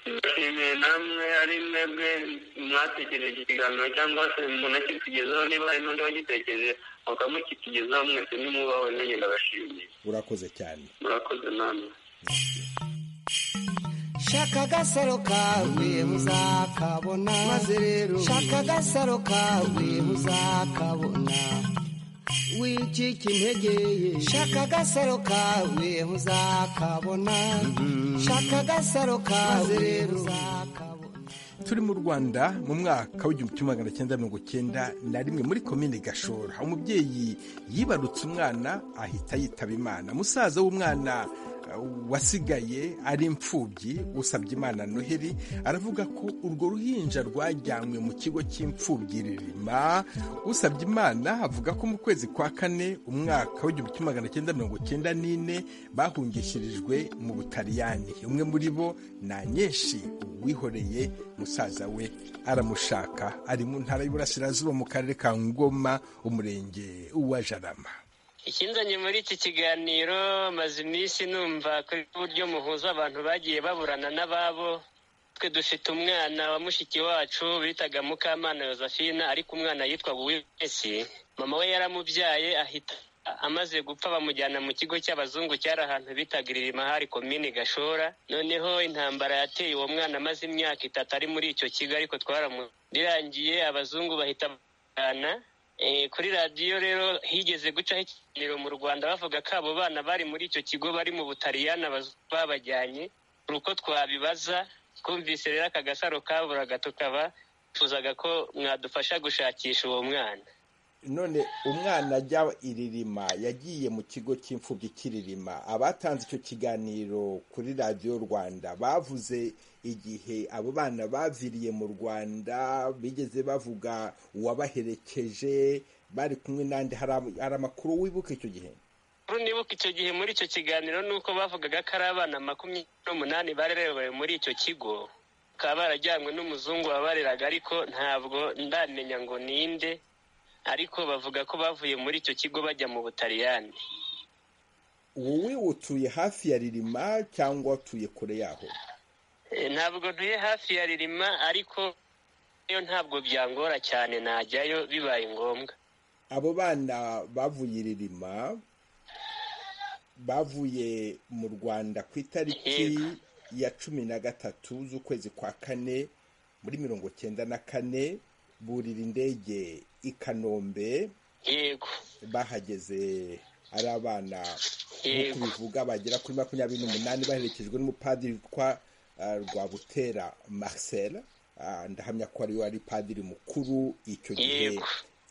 ndashimiye namwe ari mwebwe mwatekereje ikiganiro cyangwa se munakitugezaho niba hari n'undi wagitekereje mukamukitugezaho mwese nimubaho nanjye ndabashimiye urakoze cyane murakoze namwe shaka agasaro kawe muzakabona maze rero shaka agasaro kawe muzakabona wicika intege shaka agasaro kawe muzakabona shaka agasaro kawe muzakabona turi mu rwanda mu mwaka w'igihumbi kimwe magana cyenda mirongo cyenda na rimwe muri komine gashora umubyeyi yibarutse umwana ahita yitaba imana musaza w'umwana wasigaye ari imfubyi usabye imana noheli aravuga ko urwo ruhinja rwajyanywe mu kigo cy'imfubyi ririma usabye imana avuga ko mu kwezi kwa kane umwaka w'igihumbi kimwe magana cyenda mirongo cyenda n'ine bahungishirijwe mu butaliyani umwe muri bo ni anyeshi wihoreye musaza we aramushaka ari mu ntara y'uburasirazuba mu karere ka ngoma umurenge wa jarama ikinzanye muri iki kiganiro maze iminsi numva ko uburyo muhuza abantu bagiye baburana n'ababo twe dufite umwana wa mushiki wacu bitaga mukamana Josephine ariko umwana yitwaga uwimesi mama we yaramubyaye ahita amaze gupfa bamujyana mu kigo cy'abazungu cyari ahantu bitaga irima hari komini gashora noneho intambara yateye uwo mwana amaze imyaka itatu ari muri icyo kigo ariko twaramurangiye abazungu bahita bajyana kuri radiyo rero higeze gucaho ikiganiro mu rwanda bavuga ko abo bana bari muri icyo kigo bari mu butaliyani babajyanye ni uko twabibaza twumvise rero aka gasaro kaburaga tukaba tuzaga ko mwadufasha gushakisha uwo mwana none umwana ajya iririma yagiye mu kigo cy'imfubyi cy'iririma abatanze icyo kiganiro kuri radiyo rwanda bavuze igihe abo bana baviriye mu rwanda bigeze bavuga uwabaherekeje bari kumwe n'andi hari amakuru wibuka icyo gihe nibuka icyo gihe muri icyo kiganiro ni uko bavugaga ko ari abana makumyabiri n'umunani barerewe muri icyo kigo bakaba barajyanywe n'umuzungu wabareraga ariko ntabwo ndamenya ngo ninde ariko bavuga ko bavuye muri icyo kigo bajya mu butaliyani wowe utuye hafi ya ririma cyangwa utuye kure yaho ntabwo ntuye hafi ya ririma ariko yo ntabwo byangora cyane najyayo bibaye ngombwa abo bana bavuye ririma bavuye mu rwanda ku itariki ya cumi na gatatu z'ukwezi kwa kane muri mirongo cyenda na kane burira indege i kanombe yego bahageze ari abana nk'uko bivuga bagera kuri makumyabiri n'umunani baherekejwe n'umupadiri witwa rwabutera marcel ndahamya ko ariwe ari padiri mukuru icyo gihe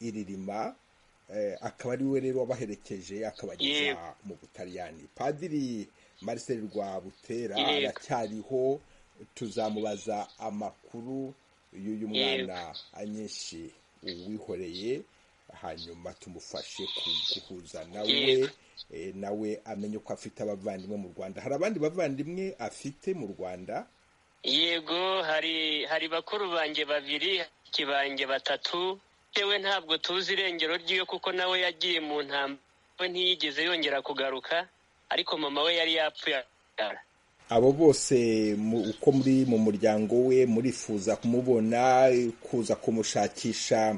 iririma akaba ariwe rero wabaherekeje akabageza mu butaliyani padiri marcel rwabutera aracyariho tuzamubaza amakuru y'uyu mwana anyinshi wihoreye hanyuma tumufashe guhuza nawe nawe amenye ko afite abavandimwe mu rwanda hari abandi bavandimwe afite mu rwanda yego hari hari bakuru banjye babiri kibange batatu yewe ntabwo tuzi irengero ry'iyo kuko nawe yagiye mu ntambwe ntiyigeze yongera kugaruka ariko mama we yari yapfuye abo bose uko muri mu muryango we murifuza kumubona kuza kumushakisha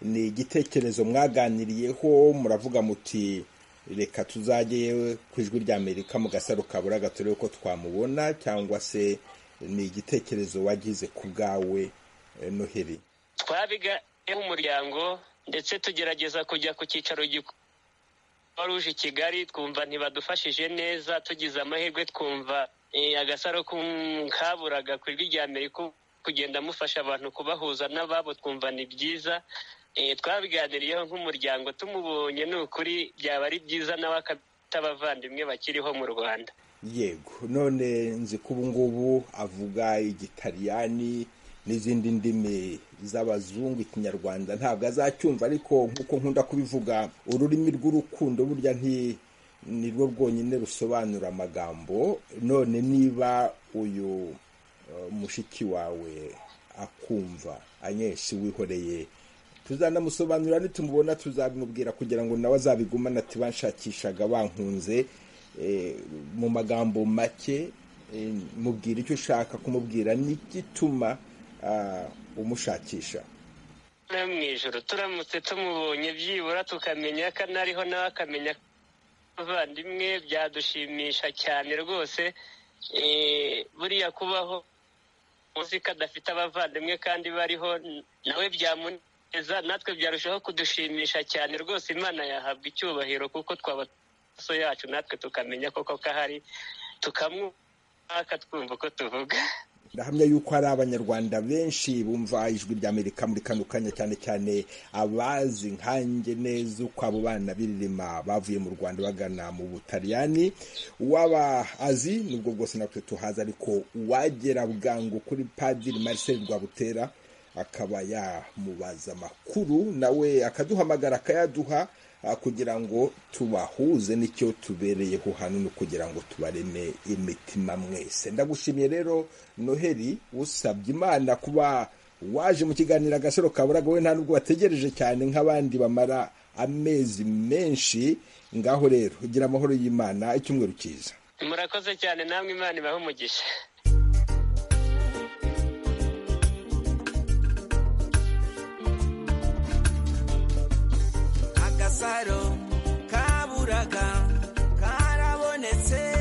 ni igitekerezo mwaganiriyeho muravuga muti reka tuzajye ku ijwi rya amerika mu gasaro kaburaga turebe ko twamubona cyangwa se ni igitekerezo wagize ku bwawe noheli twabigayeho umuryango ndetse tugerageza kujya ku cyicaro gikuru uje i kigali twumva ntibadufashije neza tugize amahirwe twumva agasaro kaburaga ku ijwi rya amerika kugenda mufasha abantu kubahuza n'ababo twumva ni byiza twabiganiriyeho nk'umuryango tumubonye ni ukuri byaba ari byiza nawe akabita abavandimwe bakiriho mu rwanda yego none nzi ko ubu ngubu avuga igitaliyani n'izindi ndimi z'abazungu ikinyarwanda ntabwo azacyumva ariko nk'uko nkunda kubivuga ururimi rw'urukundo burya nti ni rwo rwonyine rusobanura amagambo none niba uyu mushiki wawe akumva anyeshi wihoreye tuzanamusobanurira nitumubona tuzabimubwira kugira ngo nawe azabigumane ati banshakishaga bankunze mu magambo make mubwira icyo ushaka kumubwira n'igituma umushakisha mu ijoro turamutse tumubonye byibura tukamenya ko anariho nawe akamenya ko abavandimwe byadushimisha cyane rwose buriya kubaho uzi ko adafite abavandimwe kandi bariho nawe byamuneza natwe byarushaho kudushimisha cyane rwose imana yahabwa icyubahiro kuko twaba amaso yacu natwe tukamenya koko ko ahari tukamwaka twumva uko tuvuga ndahamya yuko hari abanyarwanda benshi bumva ijwi ry'amerika muri kano kanya cyane cyane abazi nkanjye neza uko abo bana biririma bavuye mu rwanda bagana mu butaliyani uwaba azi nubwo bwose natwe tuhazi ariko uwagera bwangu kuri padiri marcel rwabutera akaba yamubaza amakuru nawe akaduhamagara akayaduha kugira ngo tubahuze n'icyo tubereyeho hano kugira ngo tubareme imitima mwese ndagushimiye rero noheli usabye imana kuba waje mu kiganiro agasaro kaburaga we nta nubwo wategereje cyane nk'abandi bamara amezi menshi ngaho rero ugira amahoro y'imana icyumweru cyiza murakoze cyane namwe imana ibahe umugisha agasaro kaburaga karabonetse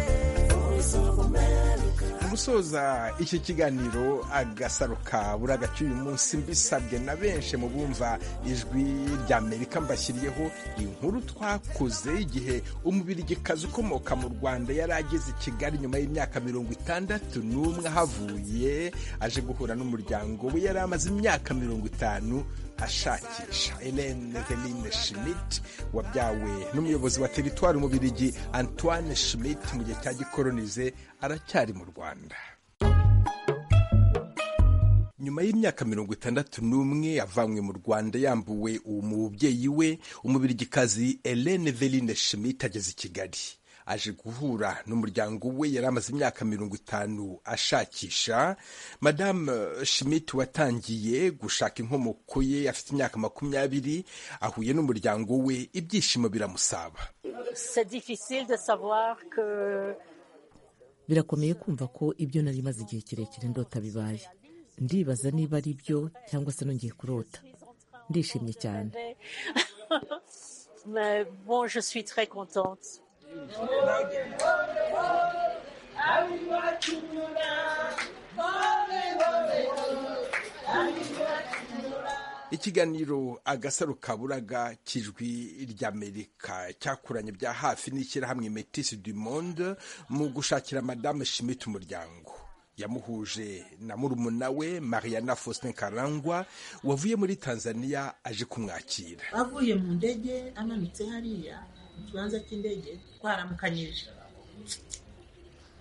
gusoza iki kiganiro agasaro kaburaga cy'uyu munsi mbisabwe na benshi mu bumva ijwi ry'amerika mbashyiriyeho inkuru twakoze igihe umubirigikazi ukomoka mu rwanda yari ageze i kigali nyuma y'imyaka mirongo itandatu n'umwe ahavuye aje guhura n'umuryango we yari amaze imyaka mirongo itanu ashakisha Helene Veline Schmidt wabyawe n'umuyobozi wa teritwari umubirigi Antoine Schmidt mu gihe cya gikoronize aracyari mu Rwanda nyuma y'imyaka mirongo itandatu n'umwe yavanywe mu rwanda yambuwe umubyeyi we umubirigikazi Helene Veline Schmidt ageze i Kigali aje guhura n'umuryango we yari amaze imyaka mirongo itanu ashakisha madamu Schmidt watangiye gushaka inkomoko ye afite imyaka makumyabiri ahuye n'umuryango we ibyishimo biramusaba birakomeye kumva ko ibyo nari maze igihe kirekire ndota bibaye ndibaza niba ari byo cyangwa se nongeye kurota ndishimye cyane ikiganiro agasaro kaburaga cy'ijwi ry'amerika cyakuranye bya hafi n'ishyirahamwe metisi du monde mu gushakira madamu shimita umuryango yamuhuje na murumuna we mariana faustin karangwa wavuye muri tanzania aje kumwakira avuye mu ndege amanutse hariya mu kibanza cy'indege twaramukanyije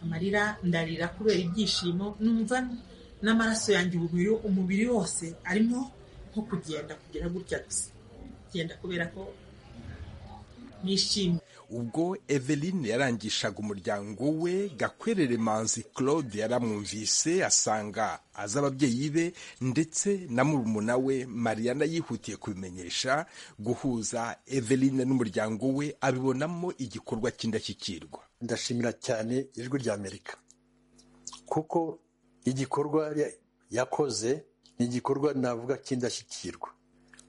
amarira ndarira kubera ibyishimo numva n'amaraso yanjye umubiri wose arimo nko kugenda kugera gutya gusa kugenda kubera ko nishimye ubwo eveline yarangishaga umuryango we gakwerere manzi claude yaramwumvise asanga azi ababyeyi be ndetse na murumuna we mariana yihutiye kubimenyesha guhuza eveline n'umuryango we abibonamo igikorwa cy'indashyikirwa ndashimira cyane ijwi rya amerika kuko igikorwa yakoze ni igikorwa navuga cy'indashyikirwa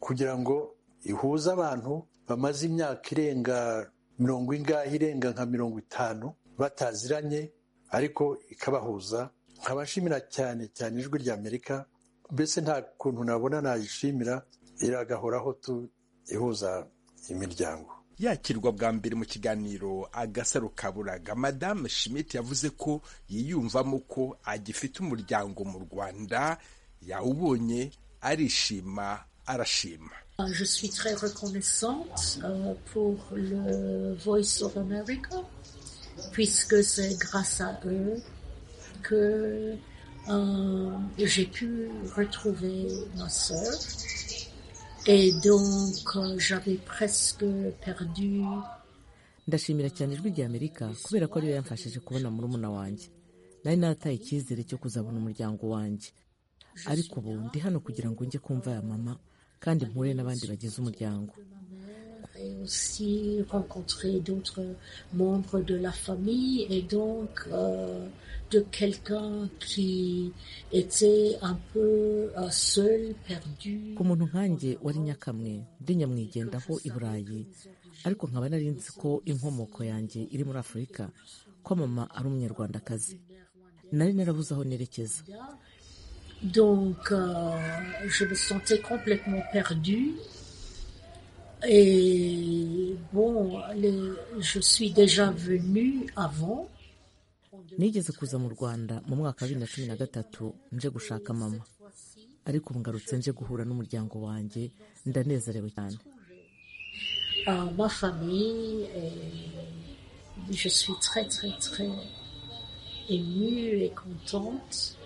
kugira ngo ihuze abantu bamaze imyaka irenga mirongo ingahe irenga nka mirongo itanu bataziranye ariko ikabahuza nkabashimira cyane cyane ijwi rya amerika mbese nta kuntu nabona nayishimira iragahoraho tu ihuza imiryango yakirwa bwa mbere mu kiganiro agasaro kaburaga madamu schmidt yavuze ko yiyumvamo ko agifite umuryango mu rwanda yawubonye arishima arashima Je suis très reconnaissante euh, pour le Voice of America, puisque c'est grâce à eux que euh, j'ai pu retrouver ma sœur. Et donc, euh, j'avais presque perdu. ndashimira cyane ijwi rya amerika kubera ko ariyo yamfashije kubona murumuna wanjye nari narataye icyizere cyo kuzabona umuryango wanjye ariko ubu ndi hano kugira ngo njye kumva ya mama kandi mpuye n'abandi bagize umuryango ku muntu nkanjye wari nyakamwe ndi nyamwigendaho i burayi ariko nkaba nari nzi ko inkomoko yanjye iri muri afurika ko mama ari umunyarwandakazi nari narabuze aho nerekeza Donc, euh, je me sentais complètement perdue. Et bon, les, je suis déjà venue avant. nigeze kuza mu rwanda mu mwaka wa bibiri na cumi na gatatu nje gushaka mama ariko ubu ngarutse nje guhura n'umuryango wanjye ndanezerewe cyane Euh, ma famille, et je suis très très très émue et contente.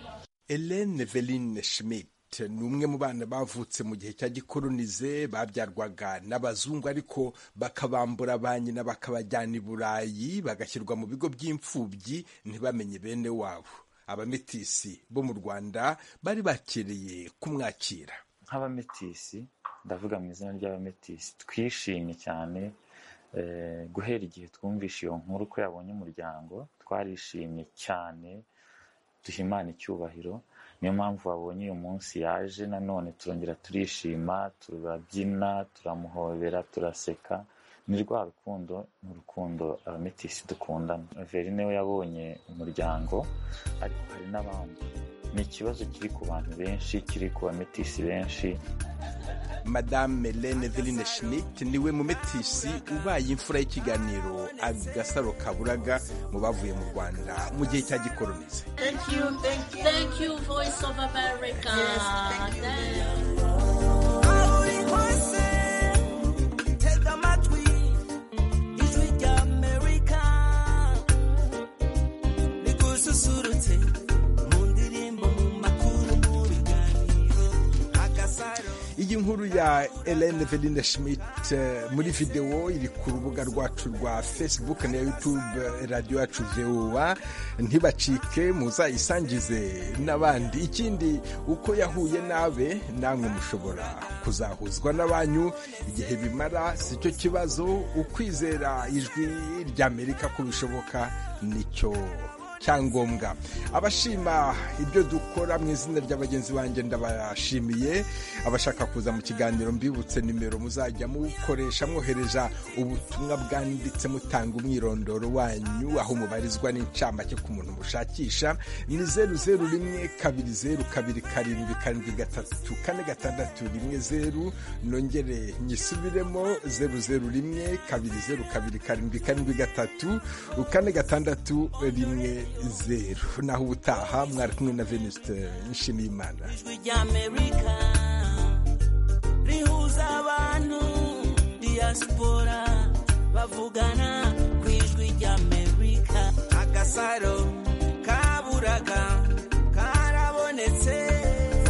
Hélène Veline Schmidt ni umwe mu bana bavutse mu gihe cya gikoronize babyarwaga n'abazungu ariko bakabambura ba nyina bakabajyana i burayi bagashyirwa mu bigo by'imfubyi ntibamenye bene wabo abametisi bo mu rwanda bari bakereye kumwakira nk'abametisi ndavuga mu izina ry'abametisi twishimye cyane eh, guhera igihe twumvishe iyo nkuru ko yabonye umuryango twarishimye cyane duhimana icyubahiro niyo mpamvu wabonye uyu munsi yaje nanone turongera turishima turabyina turamuhobera turaseka ni rwa rukundo ni urukundo abametisi dukundana verine we yabonye umuryango ariko hari n'abandi ni ikibazo kiri ku bantu benshi kiri ku bametisi benshi madame Hélène veline schmidt niwe mumetisi ubaye imfura y'ikiganiro agasaro kaburaga mu bavuye mu rwanda mu gihe cya gikoronize Thank you, thank you, thank you, Voice of America. Tega amatwi ijwi rya Amerika rigususurutse mu ndirimbo mu makuru mu biganiro agasaro iyi nkuru ya Hélène veline schmidt eh, muri videwo iri ku rubuga rwacu rwa facebook na youtube eh, radiyo yacu voa ntibacike muzayisangize n'abandi ikindi uko yahuye nabe namwe mushobora kuzahuzwa n'abanyu igihe bimara si cyo kibazo ukwizera ijwi ry'amerika ko bishoboka nicyo cyangombwa abashima ibyo dukora mu izina rya bagenzi banjye ndabashimiye abashaka kuza mu kiganiro mbibutse nimero muzajya mukoresha mwohereza ubutumwa bwanditse mutanga umwirondoro wanyu aho mubarizwa n'incamake ku muntu mushakisha ni zeru zeru rimwe kabiri zeru kabiri karindwi karindwi gatatu kane gatandatu rimwe zeru nongere nyisubiremo zeru zeru rimwe kabiri zeru kabiri karindwi karindwi gatatu kane gatandatu rimwe zeru naho ubutaha mwari kumwe na venuste nshimiyimana ijwi rya Amerika rihuza abantu diaspora bavugana ku ijwi rya Amerika agasaro kaburaga karabonetse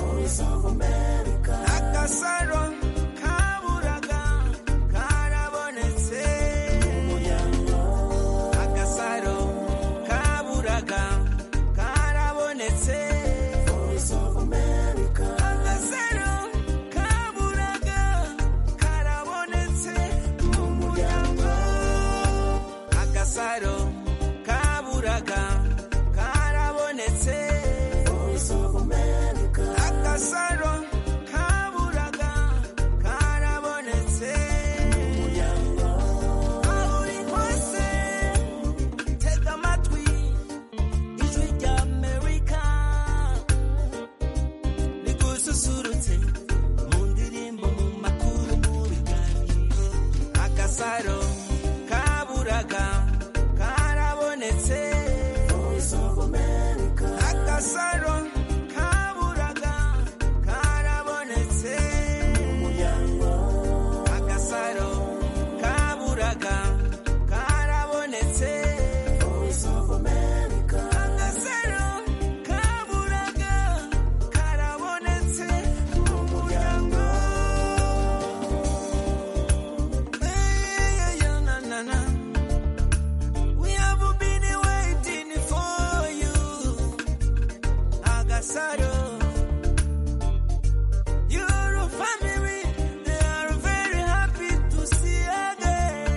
Voice of America agasaro kaburaga karabonetse agasaro kaburaga karabonetse Voice of America agasaro kaburaga karabonetse mu muryango agasaro kaburaga karabonetse Voice of America agasaro kaburaga karabonetse mu muryango aho uri hose tega amatwi ijwi rya amerika rigususurutse mu ndirimbo mu makuru mu biganiro agasaro kaburaga karabonetse agasaro kaburaga karabonetse agasaro kaburaga karabonetse agasaro kaburaga karabonetse mu muryango Hey, yeah, na, na, na. We have been waiting for you agasaro Your family they are very happy to see again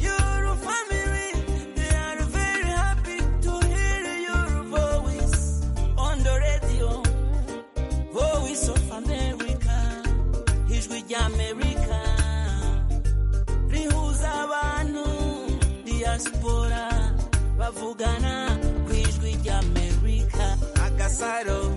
your family, they are very happy to hear your voice on the radio. Voice of America, ijwi rya America, rihuza abantu, diaspora, bavugana ku ijwi rya America, agasaro